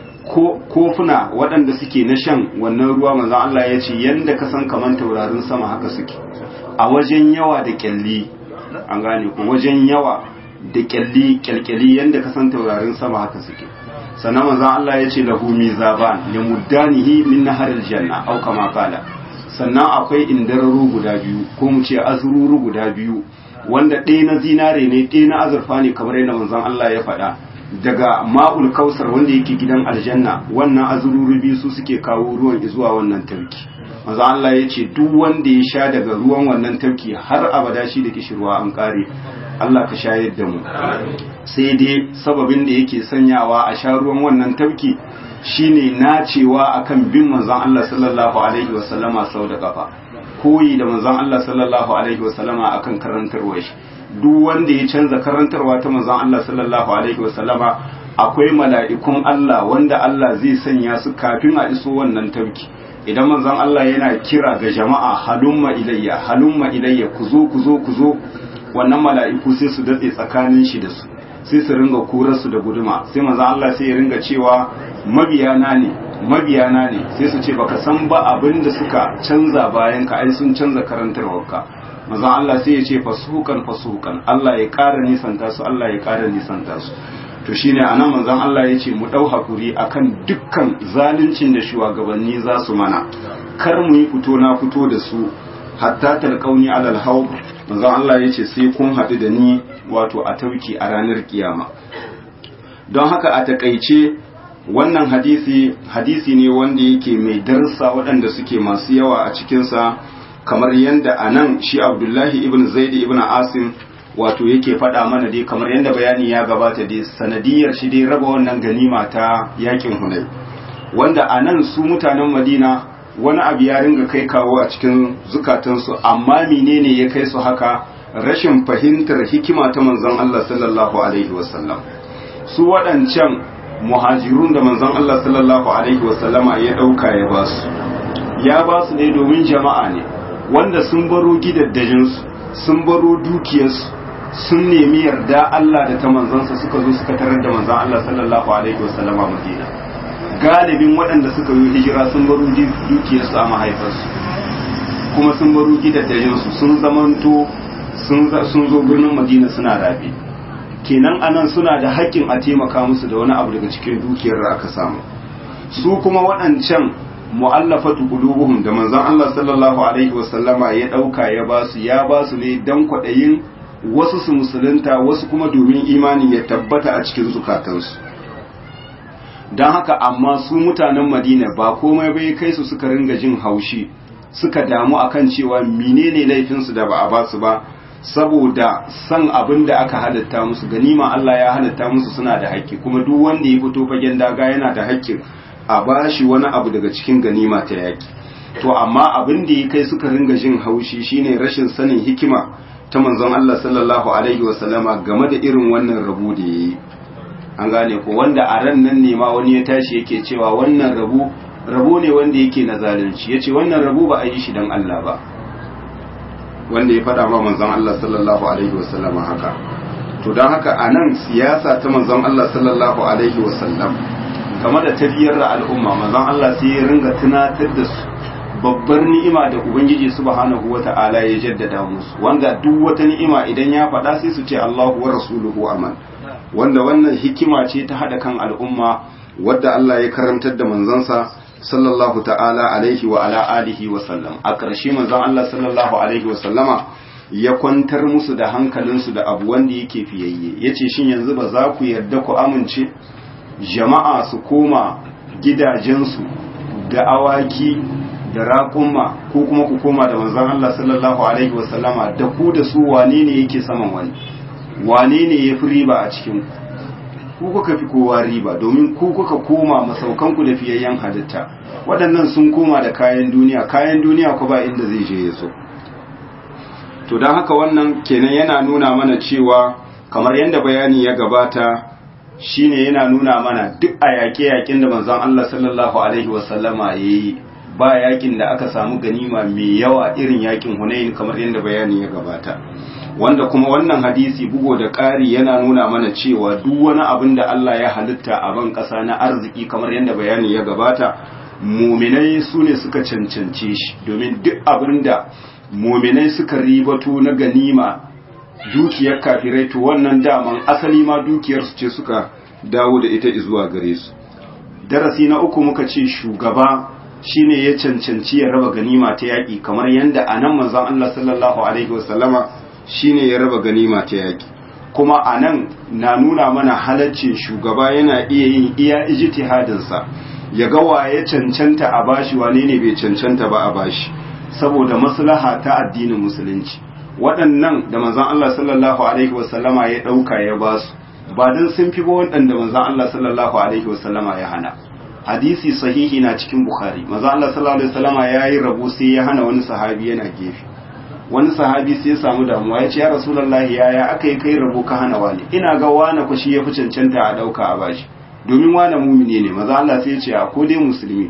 ko kofuna waɗanda suke na shan wannan ruwa manzon Allah ya ce yanda ka san kaman taurarin sama haka suke a wajen yawa da kyalli an gane ko wajen yawa da kyalli kyalkyali yanda ka san taurarin sama haka suke sannan manzon Allah ya ce lahu mizaban ya muddanihi min naharil janna au kama qala sannan akwai indararu guda biyu ko mu ce azururu guda biyu wanda ɗaya na zinare ne ɗaya na azurfa ne kamar yadda manzon Allah ya faɗa daga ma'ul kausar wanda yake gidan aljanna wannan azururubi su suke kawo ruwan zuwa wannan tafki maza Allah ya ce duk wanda ya sha daga ruwan wannan tafki har abada shi da kishirwa an kare Allah ka shayar da mu sai dai sababin da yake sanyawa a sha ruwan wannan tafki shine nacewa akan bin manzon Allah sallallahu alaihi wasallama sau da kafa koyi da manzon Allah sallallahu alaihi wasallama akan karantarwar shi duk wanda ya canza karantarwa ta manzon Allah sallallahu alaihi wasallama akwai mala'ikun Allah wanda Allah zai sanya su kafin a iso wannan tauki idan manzon Allah yana kira ga jama'a halumma ilayya halumma ilayya ku zo ku zo ku zo wannan mala'iku sai su datse tsakanin shi da su sai su ringa kurar su da guduma sai manzon Allah sai ya ringa cewa mabiyana ne mabiyana ne sai su ce baka san ba abin da suka canza bayan ka ai sun canza karantarwarka manzon Allah sai ya ce fasuhukan fasuhukan Allah ya ƙara nisanta su Allah ya ƙara nisanta su to shine anan manzon Allah ya ce mu dau hakuri akan dukkan zaluncin da shugabanni za su mana kar mu yi fito na fito da su hatta talqauni alal haub manzon Allah ya ce sai kun haɗu da ni wato a tauki a ranar kiyama don haka a takaice wannan hadisi hadisi ne wanda yake mai darsa waɗanda suke masu yawa a cikinsa kamar yadda a nan shi abdullahi ibn zaidi ibn asim wato yake faɗa mana dai kamar yadda bayani ya gabata dai sanadiyar shi dai raba wannan ganima ta yakin hunai wanda a nan su mutanen madina wani abu ya ringa kai kawo a cikin zukatansu amma menene ya kai su haka rashin fahimtar hikima ta manzon Allah sallallahu alaihi wasallam su waɗancan muhajirun da manzon Allah sallallahu alaihi wasallama ya ɗauka ya ba su ya ba su ne domin jama'a ne wanda sun baro gidaddajinsu sun baro dukiyarsu sun nemi yarda Allah da ta manzansa suka zo suka tarar da manzan Allah sallallahu alaihi wasallama Madina galibin waɗanda suka yi hijira sun baro dukiyarsu a mahaifarsu kuma sun baro gidaddajinsu sun zamanto sun zo birnin Madina suna rabe kenan anan suna da haƙƙin a taimaka musu da wani abu daga cikin dukiyar da aka samu su kuma waɗancan mu'allafatu qulubuhum da manzon Allah sallallahu alaihi wasallama ya dauka ya basu ya basu ne dan kwadayin wasu su musulunta wasu kuma domin imani ya tabbata a cikin zukatansu don haka amma su mutanen madina ba komai bai kai su suka ringa jin haushi suka damu akan cewa menene laifinsu da ba a basu ba saboda san abin da aka halatta musu ganima Allah ya halatta musu suna da haƙƙi kuma duk wanda ya fito fagen daga yana da haƙƙin a bashi wani abu daga cikin ganima ta yaƙi to amma abin da ya kai suka ringa jin haushi shine rashin sanin hikima ta manzon Allah sallallahu alaihi wasallama game da irin wannan rabu da yayi an gane ko wanda a ran nan ne ma wani ya tashi yake cewa wannan rabu rabu ne wanda yake na zalunci yace wannan rabu ba a yi shi dan Allah ba wanda ya faɗa ma manzon Allah sallallahu alaihi wasallama haka to don haka a nan siyasa ta manzon Allah sallallahu alaihi wasallam game da tafiyar da al'umma manzon Allah sai ya ringa tunatar da su babbar ni'ima da ubangiji subhanahu wata'ala ya jaddada musu wanda duk wata ni'ima idan ya faɗa sai su ce Allahu wa rasuluhu aman wanda wannan hikima ce ta hada kan al'umma wadda Allah ya karantar da manzansa sallallahu ta'ala alaihi wa ala alihi wa sallam a ƙarshe manzon Allah sallallahu alaihi wa sallama ya kwantar musu da hankalinsu da abu wanda yake fiyayye yace shin yanzu ba za ku yarda ku amince jama'a su koma gidajensu da awaki da raƙumma ko kuma ku koma da manzon Allah sallallahu alaihi wa sallama da ku da su wane ne yake saman wani wane ne ya fi riba a cikin ku kuka fi kowa riba domin ku kuka koma masaukanku da fiyayyen halitta waɗannan sun koma da kayan duniya kayan duniya ku ba inda zai je ya so to don haka wannan kenan yana nuna mana cewa kamar yadda bayani ya gabata shine yana nuna mana duk a yaƙe-yaƙen da manzon Allah sallallahu alaihi wasallama ya yi ba yaƙin da aka samu ganima mai yawa irin yaƙin Hunain kamar yadda bayani ya gabata wanda kuma wannan hadisi bugo da ƙari yana nuna mana cewa duk wani abin da Allah ya halitta a ban ƙasa na arziki kamar yadda bayani ya gabata muminai su ne suka cancance shi domin duk abin da muminai suka ribato na ganima dukiyar kafirai to wannan daman asali ma dukiyarsu ce suka dawo da ita zuwa gare su darasi na uku muka ce shugaba shine ya cancanci ya raba ganima ta yaƙi kamar yadda a nan manzon Allah sallallahu alaihi wasallama shine ya raba ganima ta yaƙi kuma a nan na nuna mana halaccin shugaba yana iya yin iya ijtihadinsa ya ga waye cancanta a bashi wane ne bai cancanta ba a bashi saboda maslaha ta addinin musulunci waɗannan da manzon Allah sallallahu alaihi wasallama ya ɗauka ya ba su ba dan sun fi ba waɗanda manzon Allah sallallahu alaihi wasallama ya hana hadisi sahihi na cikin bukhari manzon Allah sallallahu alaihi wasallama ya yi rabo sai ya hana wani sahabi yana gefe wani sahabi sai ya samu damuwa ya ce ya rasulullahi yaya aka yi kai rabo ka hana wani ina ga wani ku shi ya fi cancanta a ɗauka a bashi domin wani mumini ne maza Allah sai ya ce a ko dai musulmi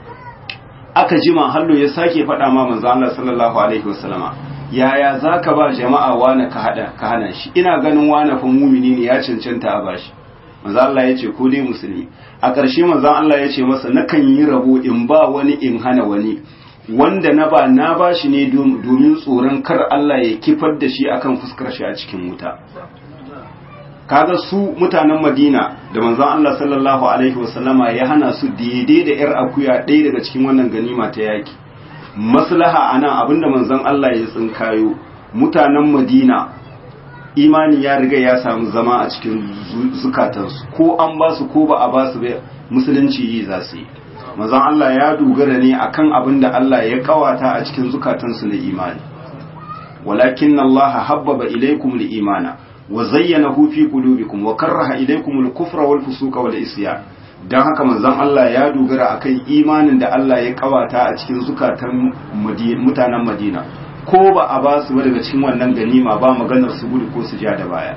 aka jima hallo ya sake faɗa ma manzo Allah sallallahu alaihi wasallama yaya zaka ba jama'a wani ka hada ka hana shi ina ganin wani fa mumini ne ya cancanta a bashi manzo Allah ya ce ko dai musulmi a ƙarshe manzo Allah ya ce masa nakan yi rabo in ba wani in hana wani wanda na ba na ba shi ne domin tsoron kar Allah ya kifar da shi akan fuskar shi a cikin wuta kaga su mutanen Madina da manzon Allah sallallahu alaihi wasallama ya hana su daidai da yar akuya ɗaya daga cikin wannan ganima ta yaki maslaha anan abinda manzon Allah ya tsinkayo mutanen Madina imani ya riga ya samu zama a cikin zukatansu ko an ba su ko ba a ba su musulunci yi za su yi manzon Allah ya dogara ne akan abin da Allah ya kawata a cikin zukatansu na imani walakin Allah habbaba ilaykum al-imana wa zayyanahu fi qulubikum wa karaha ilaykum al-kufra wal fusuqa wal isyan dan haka manzon Allah ya dogara akan imanin da Allah ya kawata a cikin zukatan mutanen Madina ko ba a ba su daga cikin wannan ganima ba maganar su gudu ko su ja da baya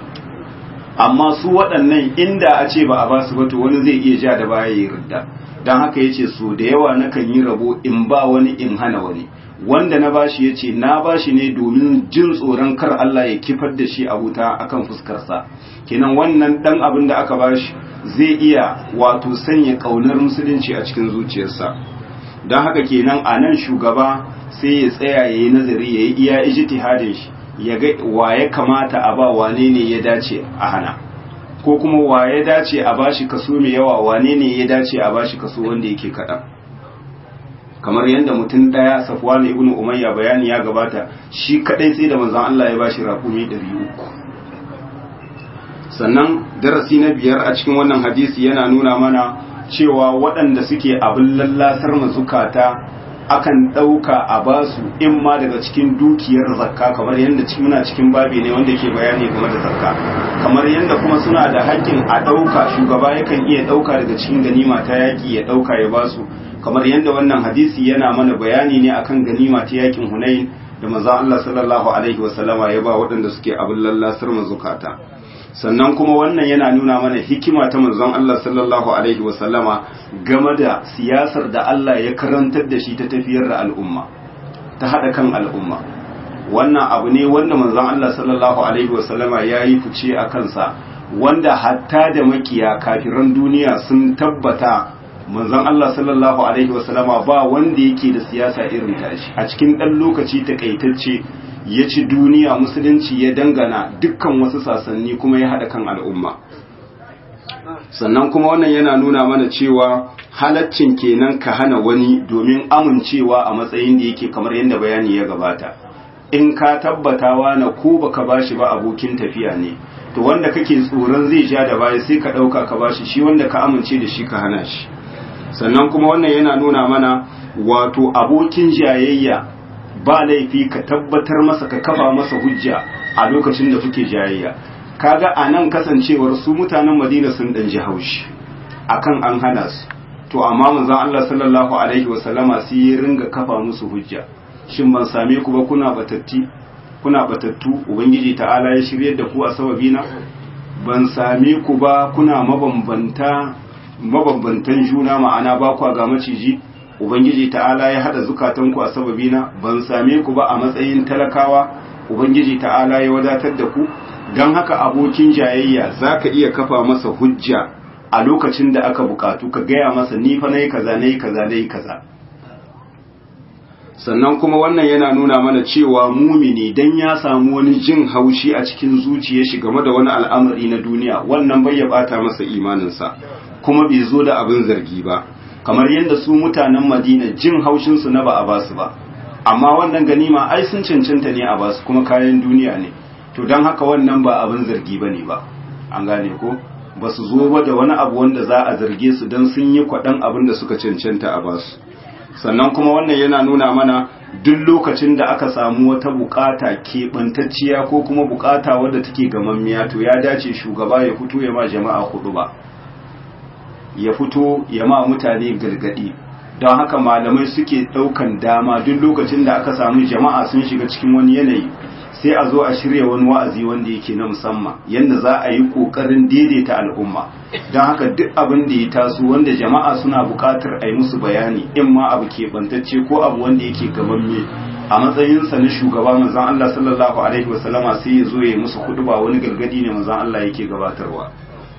amma su waɗannan inda a ce ba a ba su ba to wani zai iya ja da baya ya ridda don haka ya ce so da yawa nakan yi rabo in ba wani in hana wani wanda na bashi ya ce na bashi ne domin jin tsoron kar Allah ya kifar da shi a wuta akan fuskarsa kenan wannan dan abin da aka bashi zai iya wato sanya kaunar musulunci a cikin zuciyarsa don haka kenan a nan shugaba sai ya tsaya ya yi nazari ya yi iya ijtihadin shi ya ga wa ya kamata a ba wane ne ya dace a hana ko kuma wa ya dace a bashi kaso mai yawa wane ne ya dace a bashi kaso wanda yake kaɗan kamar yadda mutum daya safwan ibn umayya bayani ya gabata shi kadai sai da manzon Allah ya bashi raƙumi 300 sannan darasi na biyar a cikin wannan hadisi yana nuna mana cewa waɗanda suke abin lallasar mazukata akan ɗauka a basu in ma daga cikin dukiyar zakka kamar yadda muna cikin babi ne wanda ke bayani game da zakka kamar yadda kuma suna da haƙƙin a ɗauka shugaba yakan iya ɗauka daga cikin ganima ta yaƙi ya ɗauka ya basu kamar yadda wannan hadisi yana mana bayani ne akan ganima ta yaƙin hunain da manzon Allah sallallahu alaihi wasallama ya ba waɗanda suke abin lallasar mazukata sannan kuma wannan yana nuna mana hikima ta manzon Allah sallallahu alaihi wasallama game da siyasar da Allah ya karantar da shi ta tafiyar da al'umma ta hada kan al'umma wannan abu ne wanda manzon Allah sallallahu alaihi wasallama ya yi fice a kansa wanda hatta da makiya kafiran duniya sun tabbata manzon Allah sallallahu alaihi wasallama ba wanda yake da siyasa irin tashi a cikin ɗan lokaci takaitacce ya ci duniya musulunci ya dangana dukkan wasu sasanni kuma ya haɗa kan al'umma sannan kuma wannan yana nuna mana cewa halaccin kenan ka hana wani domin amincewa a matsayin da yake kamar yadda bayani ya gabata in ka tabbatawa na ko baka bashi ba abokin tafiya ne to wanda kake tsoron zai ja da baya sai ka ɗauka ka bashi shi wanda ka amince da shi ka hana shi sannan kuma wannan yana nuna mana wato abokin jayayya ba laifi ka tabbatar masa ka kafa masa hujja a lokacin da kuke jayayya kaga a nan kasancewar su mutanen madina sun dan ji haushi akan an hana su to amma manzon Allah sallallahu alaihi wasallama sai ya ringa kafa musu hujja shin ban same ku ba kuna batatti kuna batattu ubangiji ta'ala ya shiryar da ku a sababina ban same ku ba kuna mabambanta mabambantan juna ma'ana ba kwa ga maciji ubangiji ta'ala ya hada zukatanku a sababina ban same ku ba a matsayin talakawa ubangiji ta'ala ya wadatar da ku don haka abokin jayayya za ka iya kafa masa hujja a lokacin da aka bukatu ka gaya masa ni fa nayi kaza nayi kaza nayi kaza sannan kuma wannan yana nuna mana cewa mumini dan ya samu wani jin haushi a cikin zuciyar shi game da wani al'amari na duniya wannan bai ya bata masa imaninsa kuma bai zo da abin zargi ba kamar yadda su mutanen madina jin haushinsu na ba a basu ba amma wannan ganima ai sun cancanta ne a basu kuma kayan duniya ne to don haka wannan ba abin zargi ba ne ba an gane ko ba su zo ba da wani abu wanda za a zarge su don sun yi kwaɗan abin da suka cancanta a basu sannan kuma wannan yana nuna mana duk lokacin da aka samu wata bukata keɓantacciya ko kuma bukata wadda take gamammiya to ya dace shugaba ya fito ya ma jama'a hudu ba ya fito ya ma mutane gargadi don haka malamai suke ɗaukan dama duk lokacin da aka samu jama'a sun shiga cikin wani yanayi sai a zo a shirya wani wa'azi wanda yake na musamman yadda za a yi ƙoƙarin daidaita al'umma don haka duk abin da ya taso wanda jama'a suna buƙatar a yi musu bayani in ma abu keɓantacce ko abu wanda yake gamamme a matsayinsa na shugaba manzon Allah sallallahu alaihi wasallama sai ya zo ya yi musu kudu ba wani gargadi ne manzon Allah yake gabatarwa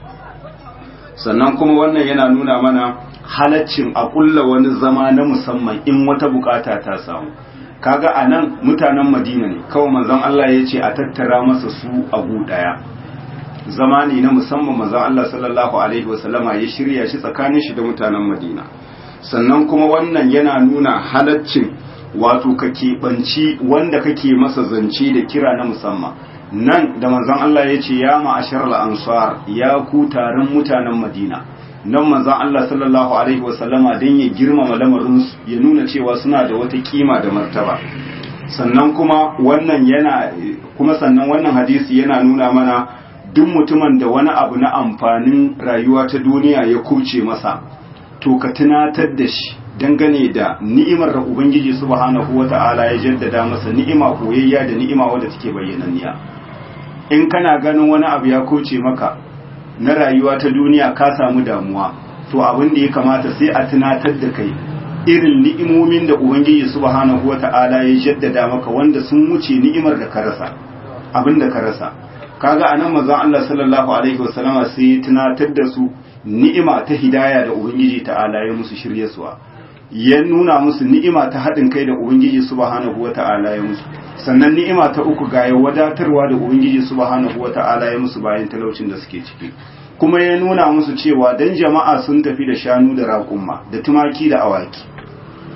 sannan kuma wannan yana nuna mana halaccin a kulla wani zama na musamman in wata bukata ta samu kaga a nan mutanen madina ne kawai manzon Allah ya ce a tattara masa su a gu daya zama ne na musamman manzon Allah sallallahu alaihi wasallama ya shirya shi tsakanin shi da mutanen madina sannan kuma wannan yana nuna halaccin wato ka keɓanci wanda kake masa zance da kira na musamman nan da manzon Allah ya ce ya ma'ashar ansar ya ku taron mutanen madina nan manzon Allah sallallahu alaihi wasallama don ya girmama lamarinsu ya nuna cewa suna da wata kima da martaba sannan kuma wannan yana kuma sannan wannan hadisi yana nuna mana duk mutumin da wani abu na amfanin rayuwa ta duniya ya kuce masa to ka tunatar da shi dangane da ni'imar da ubangiji subhanahu wata'ala ya jaddada masa ni'ima koyayya da ni'ima wadda take bayyananniya in kana ganin wani abu ya kuce maka na rayuwa ta duniya ka samu damuwa to abin da ya kamata sai a tunatar da kai irin ni'imomin da ubangiji subhanahu wata'ala ya jaddada maka wanda sun wuce ni'imar da ka rasa abin da ka rasa kaga anan manzon Allah sallallahu alaihi wasallama sai ya tunatar da su ni'ima ta hidaya da ubangiji ta'ala ya musu shiryarwa ya nuna musu ni'ima ta haɗin kai da ubangiji subhanahu wata'ala ya musu sannan ni'ima ta uku ga ya wadatarwa da ubangiji subhanahu wata'ala ya musu bayan talaucin da suke ciki kuma ya nuna musu cewa dan jama'a sun tafi da shanu da raƙumma da tumaki da awaki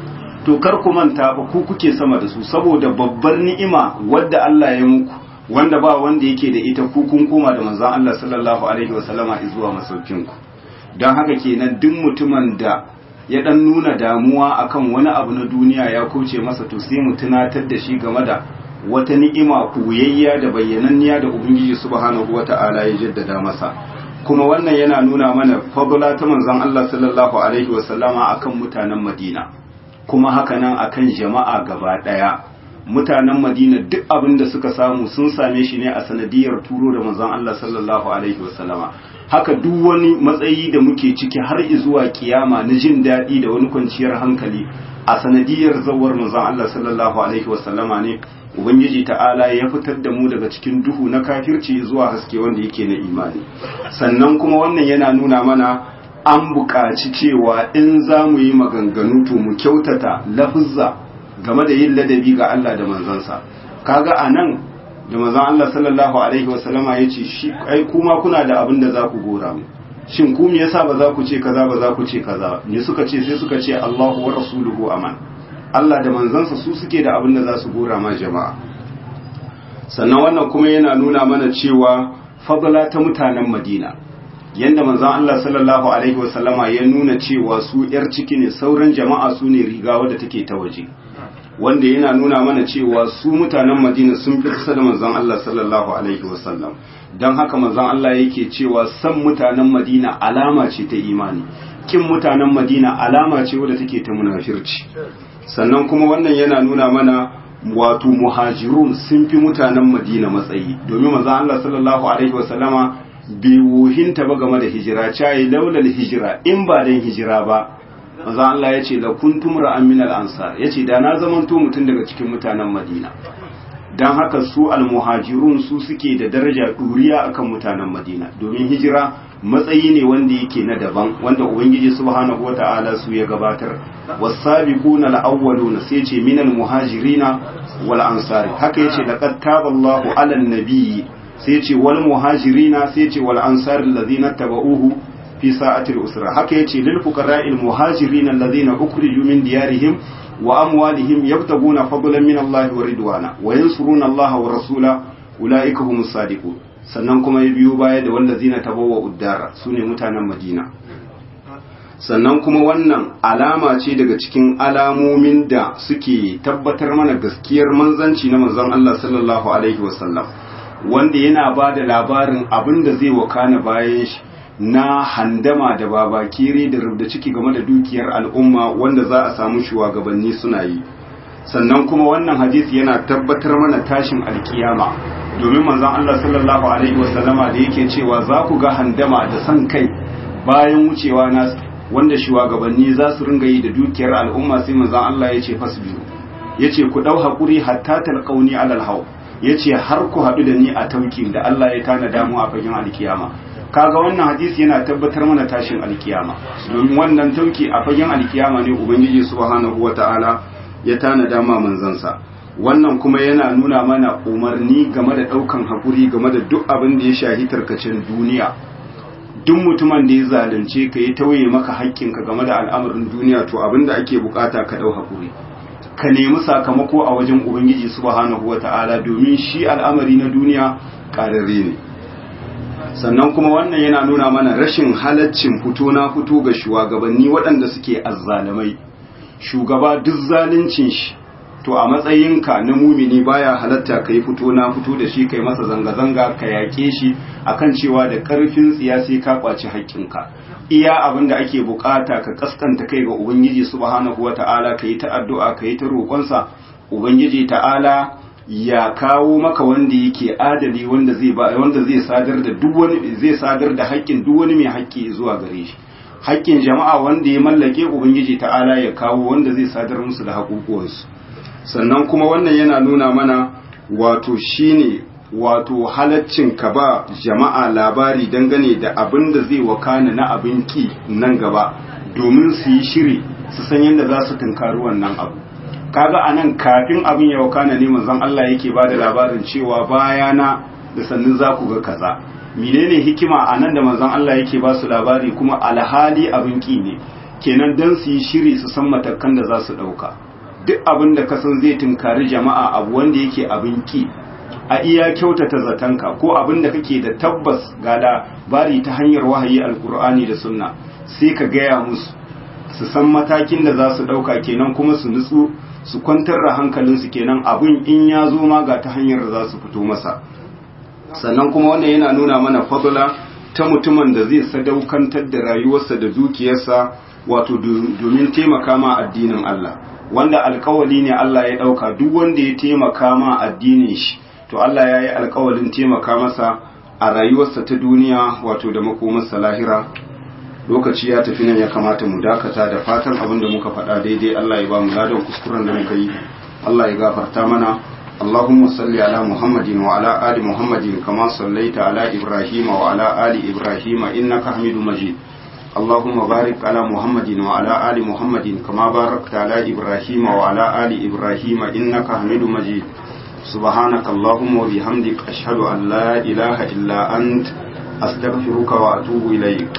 to kar ku manta ba ku kuke sama da su saboda babbar ni'ima wadda Allah ya muku wanda ba wanda yake da ita ku kun koma da manzon Allah sallallahu alaihi wasallama zuwa masaukin ku don haka kenan duk mutumin da ya dan nuna damuwa akan wani abu na duniya ya kauce masa to sai mu tunatar da shi game da wata ni'ima kuyayya da bayyananniya da ubangiji subhanahu wata'ala ya jaddada masa kuma wannan yana nuna mana fadla ta manzon Allah sallallahu alaihi wasallama akan mutanen Madina kuma haka nan akan jama'a gaba daya mutanen Madina duk abin da suka samu sun same shi ne a sanadiyar turo da manzon Allah sallallahu alaihi wasallama haka duk wani matsayi da muke ciki har zuwa kiyama na jin daɗi da wani kwanciyar hankali a sanadiyar zawar manzon Allah sallallahu alaihi wasallama ne ubangiji ta'ala ya fitar da mu daga cikin duhu na kafirci zuwa haske wanda yake na imani sannan kuma wannan yana nuna mana an buƙaci cewa in za mu yi maganganu to mu kyautata lafuzza game da yin ladabi ga Allah da manzansa kaga a nan da manzon Allah sallallahu alaihi wasallama ya ce shi ai kuma kuna da abin da za ku gora mu shin ku me yasa ba za ku ce kaza ba za ku ce kaza ne suka ce sai suka ce Allahu wa rasuluhu aman Allah da manzansa su suke da abin da za su gora ma jama'a sannan wannan kuma yana nuna mana cewa fadla ta mutanen Madina yanda manzon Allah sallallahu alaihi wasallama ya nuna cewa su yar ciki ne sauran jama'a su ne riga wadda take ta waje wanda yana nuna mana cewa su mutanen Madina sun fi kusa da manzon Allah sallallahu alaihi wasallam don haka manzon Allah yake cewa san mutanen Madina alama ce ta imani kin mutanen Madina alama ce wadda take ta munafirci sannan kuma wannan yana nuna mana wato muhajirun sun fi mutanen Madina matsayi domin manzon Allah sallallahu alaihi wasallama bai wuhinta ba game da hijira cayi laulal hijira in ba dan hijira ba manzo Allah ya ce la kuntum ra'an min al-ansar yace da na zamanto mutum daga cikin mutanen Madina dan haka su al-muhajirun su suke da daraja duriya akan mutanen Madina domin hijira matsayi ne wanda yake na daban wanda ubangiji subhanahu wata'ala su ya gabatar was-sabiquna al-awwaluna sai ce min al-muhajirina wal ansari haka yace laqad taballahu 'alan nabiyyi sai ce wal muhajirina sai ce wal ansari alladhina tabauhu fi sa'atil usra haka yace lil fuqara'il muhajirin alladhina ukhriju min diyarihim wa amwalihim yabtaguna fadlan min Allah wa ridwana wa yansuruna Allah wa rasula ulaika humus sadiqun sannan kuma ya biyo baya da wallazina tabawwa uddara sune mutanen Madina sannan kuma wannan alama ce daga cikin alamomin da suke tabbatar mana gaskiyar manzanci na manzon Allah sallallahu alaihi wasallam wanda yana ba da labarin abin da zai wakana bayan shi na handama da babakere da rubda ciki game da dukiyar al'umma wanda za a samu shugabanni suna yi sannan kuma wannan hadisi yana tabbatar mana tashin alkiyama domin manzon Allah sallallahu alaihi wasallama da yake cewa za ku ga handama da san kai bayan wucewa na wanda shugabanni za su ringa yi da dukiyar al'umma sai manzon Allah ya ce fasbiru yace ku dau hakuri hatta talqauni alal haw yace har ku hadu da ni a taukin da Allah ya tanada mu a fagen alkiyama kaga wannan hadisi yana tabbatar mana tashin alkiyama domin wannan tauki a fagen alkiyama ne ubangiji subhanahu wataala ya tanada ma manzansa wannan kuma yana nuna mana umarni game da daukan hakuri game da duk abin da ya shahi tarkacin duniya duk mutumin da ya zalunce ka ya tauye maka haƙƙinka game da al'amarin duniya to abin da ake bukata ka dau hakuri ka nemi sakamako a wajen ubangiji subhanahu wataala domin shi al'amari na duniya ƙararre ne sannan kuma wannan yana nuna mana rashin halaccin fito na fito ga shugabanni waɗanda suke azzalamai shugaba duk zaluncin shi to a matsayinka na mumini baya halatta ka yi fito na fito da shi kai masa zanga-zanga ka yaƙe shi akan cewa da ƙarfin tsiya sai ka ƙwaci haƙƙinka iya abin da ake bukata ka kaskanta kai ga ubangiji subhanahu wata'ala ka yi ta addu'a ka yi ta roƙonsa ubangiji ta'ala ya kawo maka wanda yake adali wanda zai ba wanda zai sadar da duk wani zai sadar da haƙƙin duk wani mai haƙƙi zuwa gare shi haƙƙin jama'a wanda ya mallake ubangiji ta'ala ya kawo wanda zai sadar musu da haƙuƙuwansu sannan kuma wannan yana nuna mana wato shine wato halaccin ka ba jama'a labari dangane da abin da zai wakana na abin ki nan gaba domin su yi shiri su san yadda za su tunkari wannan abu kaga anan kafin abin ya wakana ne manzon Allah yake ba da labarin cewa bayana da sannin za ku ga kaza menene hikima anan da manzon Allah yake ba su labari kuma alhali abin ki ne kenan dan su yi shiri su san matakan da za su dauka duk abin da ka san zai tunkari jama'a abu wanda yake abin ki a iya kyautata zatanka ko abin da kake da tabbas ga labari ta hanyar wahayi alkur'ani da sunna sai ka gaya musu su san matakin da za su ɗauka kenan kuma su nutsu su kwantar da hankalinsu kenan abin in ya zo ma ga ta hanyar da za su fito masa sannan kuma wannan yana nuna mana fadula ta mutumin da zai sadaukantar da rayuwarsa da dukiyarsa wato domin taimaka ma addinin Allah wanda alkawali ne Allah ya ɗauka duk wanda ya taimaka ma addinin shi to Allah ya yi alkawalin taimaka masa a rayuwarsa ta duniya wato da makomarsa lahira lokaci ya tafi nan ya kamata mu dakata da fatan abin da muka faɗa daidai Allah ya ba mu ladan kuskuren da muka yi Allah ya gafarta mana اللهم صل على محمد وعلى آل محمد كما صليت على إبراهيم وعلى آل إبراهيم إنك حميد مجيد اللهم بارك على محمد وعلى آل محمد كما باركت على إبراهيم وعلى آل إبراهيم إنك حميد مجيد سبحانك اللهم وبحمدك أشهد أن لا إله إلا أنت أستغفرك وأتوب إليك